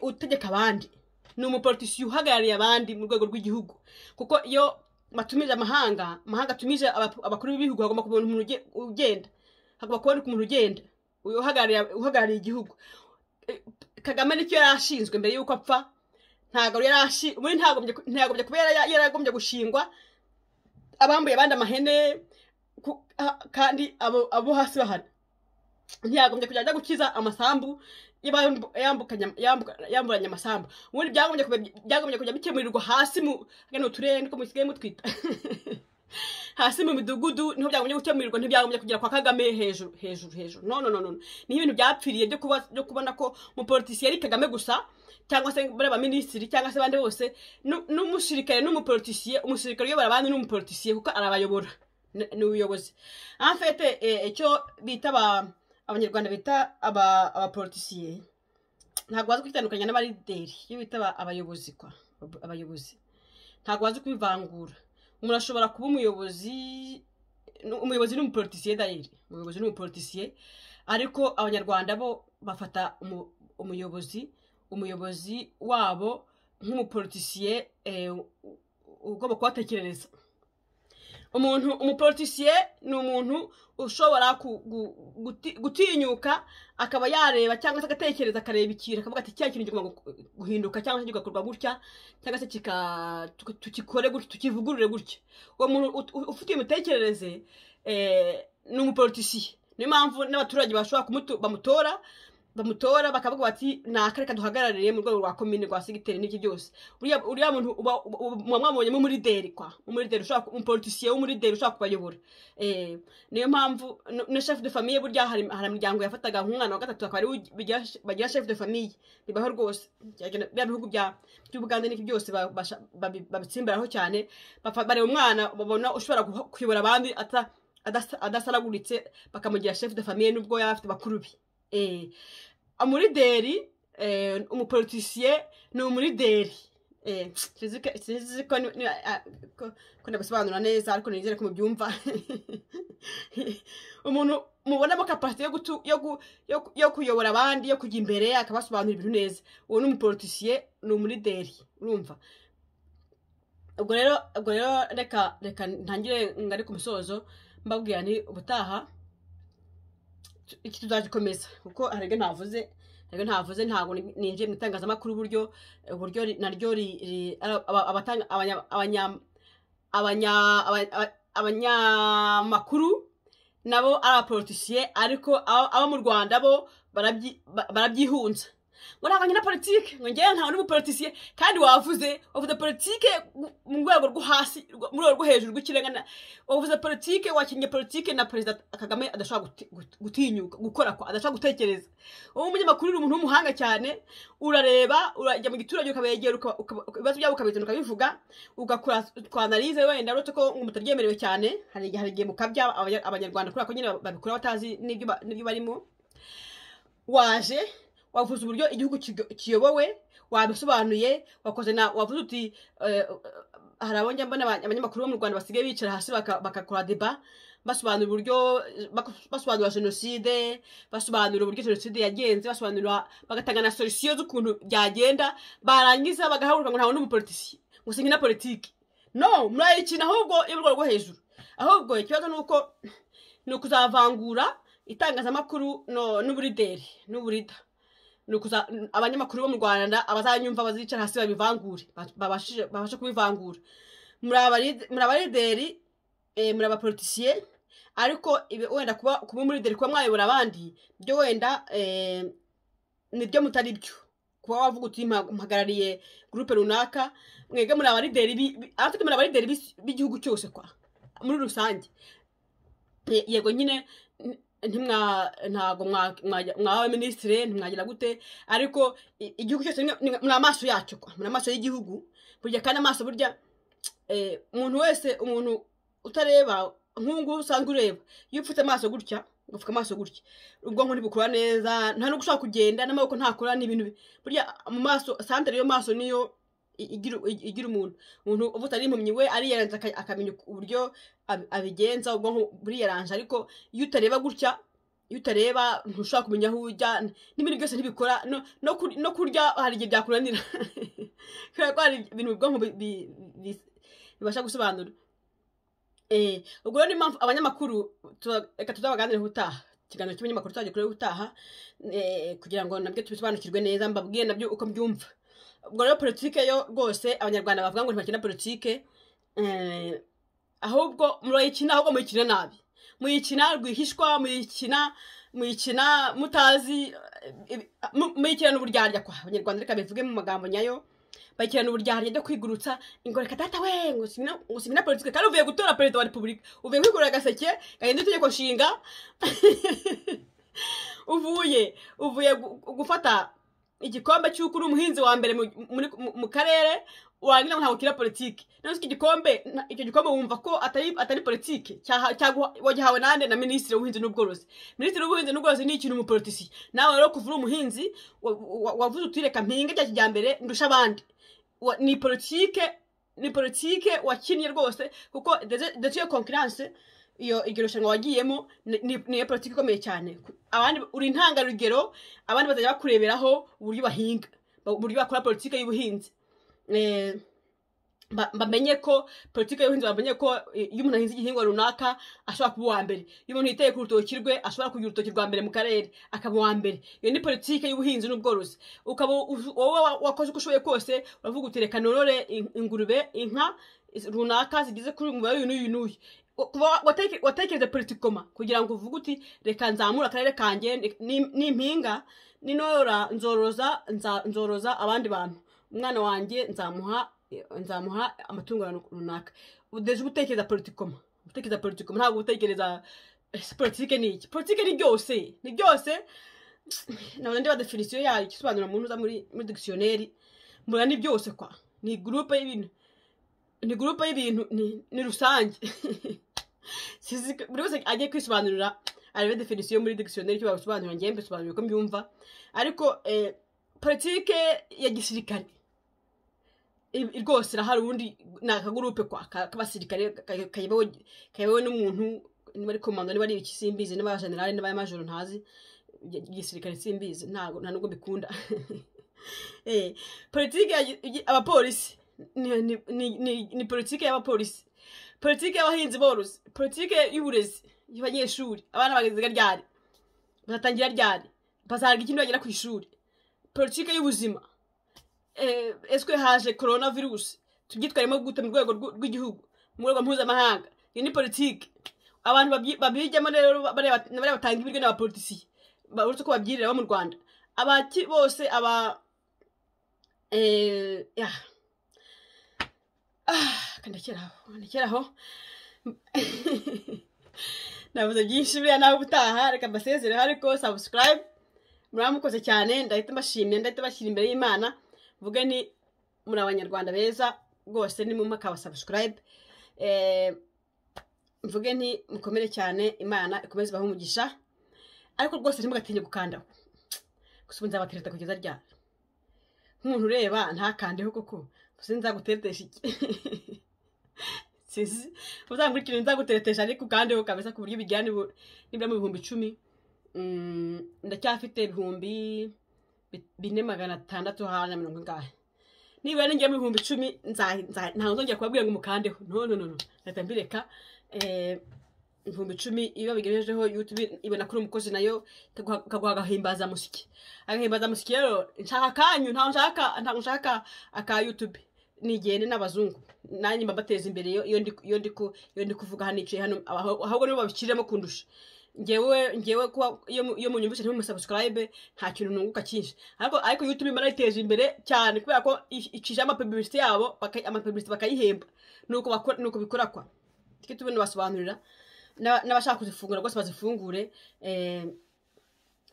utegeka abandi ni umupolitisiye uhagarariye abandi mu rwego rw'igihugu kuko iyo batumije amahanga amahanga atumije abakuru b'ibihugu hagomba kubona umuntu ugenda hagomba kuboneka umuntu ugenda uhagarariye igihugu kagame nicyo yari ashinzwe mbere y'uko apfa ntabwo yari ashi muri ntagombye kuba yaragombye gushingwa abambuye abandi amahene kandi abo hasi bahari ntiyagombye kujya ajya gukiza amasambu yamburanya amasambu ubundi byagombye kujya bikemurirwa hasi mu hano turere niko musigaye mutwita hasi mu midugudu niho byagombye gukemurirwa ntibyagombye kugera kwa kagame hejuru hejuru hejuru no no no niho ibintu byapfiriye byo kubona ko umupolitisiye ari kagame gusa cyangwa se bari abaminisitiri cyangwa se abandi bose n'umusirikare n'umupolitisiye umusirikare uyobora abandi n'umupolitisiye kuko arabayobora ni ubuyobozi amfete icyo bita abanyarwanda bita abapolitisiye ntabwo bazi kwitandukanya n'abarideri iyo bita abayobozi kwa abayobozi ntabwo bazi kubivangura umuntu ashobora kuba umuyobozi umuyobozi ni umupolitisiye dayiri umuyobozi ni umupolitisiye ariko abanyarwanda bo bafata umuyobozi umuyobozi wabo nk'umupolitisiye ugomba kubatekerereza umuntu umupolitisiye ni umuntu ushobora gutinyuka akaba yareba cyangwa se agatekereza akareba ikintu akavuga ati cya kintu kigomba guhinduka cyangwa se kigakorwa gutya cyangwa se tukikore gutya tukivugurure gutya uwo muntu ufite imitekerereze ni umupolitisiye niyo mpamvu n'abaturage bashobora bamutora bamutora bakavuga bati ni akareka duhagarariye mu rwego rwa komine rwa segiteri n'ibyo byose uriya muntu muba mwabonye nk'umurideri kwa umurideri ushobora umupolitisiye w'umurideri ushobora kubayobora niyo mpamvu na chef de famille burya hari imiryango yafataga nk'umwana wa gatatu akaba ariwe bagira chef de famille bibaho rwose bya bihugu by'ubugande n'ibyo byose babitsimbaraho cyane bareba umwana babona ushobora kuyobora abandi adasaraguritse bakamugira chef de famille n'ubwo yaba afite bakuru be umurideri umupolitisiye ni umurideri sinzi ko ndabisobanura neza ariko nizere ko mubyumva umuntu mubonamo kapasite yo kuyobora abandi yo kujya imbere akabasobanura ibintu neza uwo ni umupolitisiye ni umurideri urumva ubwo rero ubwo rero reka reka ntangire ngari ku musozo mbabwira ni ubutaha iki tuzagikomeza kuko hari ibyo ntavuze hari ibyo ntavuze ntabwo ninjiye mu itangazamakuru uburyo uburyo naryo abanyamakuru nabo ari abapolitisiye ariko abo mu rwanda bo barabyihunza ngo ntabwo nyina politike ngo ngewe ntawe uri umupolitisiye kandi wavuze wavuze politike mu rwego rwo hasi mu rwego rwo hejuru rw'ikirenga wavuze politike wakinnye politike na perezida kagame adashobora gutinyuka gukora ko adashobora gutekereza wowe umunyamakuru uri umuntu w'umuhanga cyane urareba urajya mu giturage ukabegera ibibazo byabo ukabizana ukabivuga ugakora twanarize wenda uretse ko mutaryemerewe cyane hari igihe mukabya abanyarwanda kubera ko nyine babikora batazi n'ibyo barimo waje wavuze uburyo igihugu kiyobowe wabisobanuye wakoze na wavuze uti hari abonye mbona abanyamakuru bo mu rwanda basigaye bicara hasi bagakora deba basobanura uburyo basobanura jenoside basobanura uburyo jenoside yagenze basobanura bagatanga na solisiyo z'ukuntu byagenda barangiza bagahaguruka ngo ntawe n'umupolitisiye ngo singe na politiki no murayikina ahubwo yo mu rwego rwo hejuru ahubwo ikibazo ni uko ni ukuzavangura itangazamakuru n'uburideri n'uburida abanyamakuru bo mu rwanda abazanyumva bazicara hasi babivangure babashe kubivangura muri abarideri eh, muri abapolitisiye ariko ibi wenda kuba kuba umulideri kuba mwayobora abandi byo wenda eh, nibyo mutari byo kuba wavuga uti "Mpa- mpagarariye gurupe runaka mwebwe muri abalideri bi- bi- abatatu muri abalideri b'isi- b'igihugu cyose kwa muri rusange Ye- yego nyine n- ntimwa ntago mwa- mwajya- mwaba minisitire ntimwagira gute ariko i- igihugu cyose ni- ni- muri amaso yacyo kwa muri amaso y'igihugu burya kandi amaso burya eh, umuntu wese umuntu utareba nk'ubu usanzwe ureba iyo upfutse amaso gutya ugapfuka amaso gutya ubwonko ntibukora neza nta no gushaka kugenda n'amaboko ntakora n'ibintu bi- burya mu maso santere yo maso niyo i- igira i- igira umuntu umuntu uba utari impumyi we ariyaranza aka- akamenya uburyo ab- abigenza ubwonko buriyaranje ariko iyo utareba gutya iyo utareba ntushobora kumenya aho ujya n'ibintu byose ntibikora no- no kur- no kurya hari igihe byakunanira kubera ko hari ibintu ubwonko bi- bi- bi- bibasha gusobanura Eh, ubwo rero niyo mpamvu abanyamakuru tuba- reka tuzabaganire ubutaha ikiganiro cy'abanyamakuru tuzajya kureba ubutaha eh, kugira ngo nabyo tubisobanukirwe neza mbabwire nabyo uko mbyumva ubwo rero politike yo rwose abanyarwanda bavuga ngo ntibakina politike eh, ahubwo murayikina ahubwo muyikina nabi muyikina rwihishwa muyikina muyikina mutazi eh, ibi- mu- muyikina n'uburyarya kwa abanyarwanda reka bivuge mu magambo nyayo bayikirana uburyarya byo kwigurutsa ngo reka data we ngo singina ngo singina politike kandi uvuye gutora perezida wa repubulika uvuye kwigurira agaseke gahindura itegeko nshinga uvuye uvuye gu- gufata igikombe cy'uko uri umuhinzi wa mbere mu- muri- mu- mu karere warangira ngo ntabwo ukina politiki none se icyo gikombe na- icyo gikombe wumva ko atari atari politiki cyaha- cyaguha- wagihawe nande na minisitiri w'ubuhinzi n'ubworozi minisitiri w'ubuhinzi n'ubworozi ni ikintu umupolitisiye nawe rero kuva uri umuhinzi wa- wa- wavuze uti reka mpinge bya kijyambere ndusha abandi Wa- ni politike ni politike wakinnye rwose kuko ndetse iyo konkiranse iyo iryo rushanwa wagiyemo ni- ni ni iyo politiki ikomeye cyane Ku- abandi uri intangarugero abandi bazajya bakureberaho uburyo bahinga ba- uburyo bakora politiki y'ubuhinzi Eh, ba- bamenye ko politiki y'ubuhinzi bamenye ko eh, iyo umuntu ahinze igihingwa runaka ashobora kuba uwa mbere iyo umuntu yiteye ku rutoki rwe ashobora kugira urutoki rwa mbere mu karere akaba uwa mbere iyo ni politiki y'ubuhinzi n'ubworozi ukaba uzu- wowe wa- wakoze uko ushoboye kose uravuga uti reka norore in- ingurube inka iz- runaka zigize kuri umubare uyu n'uyu n'uyu Wa- kuba wateke- watekereza politikoma kugira ngo uvuge uti reka nzamure akarere kanjye ni- ni- nimpinga ninora nzoroza nza- nzoroza abandi bantu umwana wanjye nzamuha nzamuha amatungo runaka udeje gutekereza politikoma gutekereza politikoma ntabwo gutekereza "Ese politike ni iki politike ni byose ni byose nabona ndeba definisiyo yayo igisobanura mu ntuza muri muri dictionnaire mbona ni byose kwa ni gurupe y'ibintu ni gurupe y'ibintu ni- ni rusange Sizi- buri wese agiye kwisobanurira arebe definisiyo muri dictionnaire icyo babisobanura ngewe mbisobanurira uko mbyumva ariko eh, politike ya gisirikare i- i- rwose irahari ubundi ni akagurupe kwa ka- k'abasirikare ka- kayobowe kayobowe n'umuntu niba ari komando niba ari iki simbizi niba ari generale niba ari majoro ntazi Igi- igisirikare simbizi ntago nta nubwo mbikunda Eh, politike ya gi- gi- abapolisi ni- ni- ni- ni- ni politike y'abapolisi politike y'abahinzi borozi politike y'uburezi y'abanyeshuri abana bageze ryari bazatangira ryari bazahabwa ikindi bagera ku ishuri politike y'ubuzima eh, eswe haje korona virusi tubyitwaremo gute mu rwego rw'u- rw'igihugu mu rwego mpuzamahanga iyi ni politike abantu babyi- babijyamo rero bariya bat- bariya batanga ibiryo n'abapolitisiye ba- uretse ko babyirira bo mu rwanda abaki bose aba eh, yeah. Ah, reka ndekere aho ndekere aho navuze byinshi buriya nawe ubutaha reka mbasezereho ariko subscribe muramukoze cyane ndahita mbashimye ndahita bashyira imbere y'imana mvuge ni muri abanyarwanda beza rwose ni mumwe akaba subscribe eh, mvuge nti mukomere cyane imana ikomeze ibahe umugisha ariko rwose ntimugatinye gukandaho gusa ubu nzabatereta kugeza ryari nk'umuntu ureba ntakandeho koko gusa nzaguteretesha iki sinzi uzankurikire nzaguteretesha ariko ukandeho kabisa ku buryo bijyana ibu- nibura mu bihumbi icumi Mm, ndacyafite ibihumbi bi- bine magana atandatu hano na mirongo ingahe nibura ninjya mu bihumbi icumi nza- nza- ntabwo nzongera kubabwira ngo mukandeho no no no no leta mbireka Eh, ibihumbi icumi iyo babigejejeho youtube ibona kuri umukozi nayo ikaguha- ikaguha agahimbaza musiki agahimbaza musiki rero nshaka akanyu ntabwo nshaka ntabwo nshaka aka youtube nigende n'abazungu nanjye mba mbateza imbere iyo- iyo ndi- iyo ndi ku- iyo ndi kuvuga hano nicaye hano aho- ahubwo nibo babikiramo kundusha ngewe ngewe kuba iyo mu- iyo munyumvise ntimumusubscribe nta kintu nunguka cyinshi ariko ariko youtube imana yiteje imbere cyane kubera ko i- icisha amapublicity yabo baka- amapublicity bakayihemba nuko bakora nuko bikorakwa tujye tubona basobanurira N'aba- n'abashaka kuzifungura rwose bazifungure eh,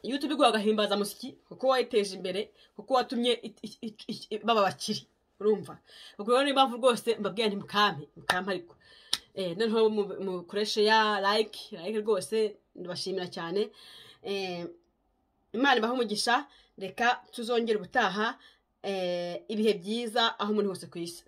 youtube iguha agahimbaza musiki kuko wayiteje imbere kuko watumye it- it- it- it- baba abakiri urumva ubwo rero niyo mpamvu rwose mbabwira nti mukampe mukampe ariko Eh, noneho mu- mukoreshe ya like like rwose ndabashimira cyane Eh, imana ibahe umugisha reka tuzongere ubutaha eh, ibihe byiza aho umuntu hose ku isi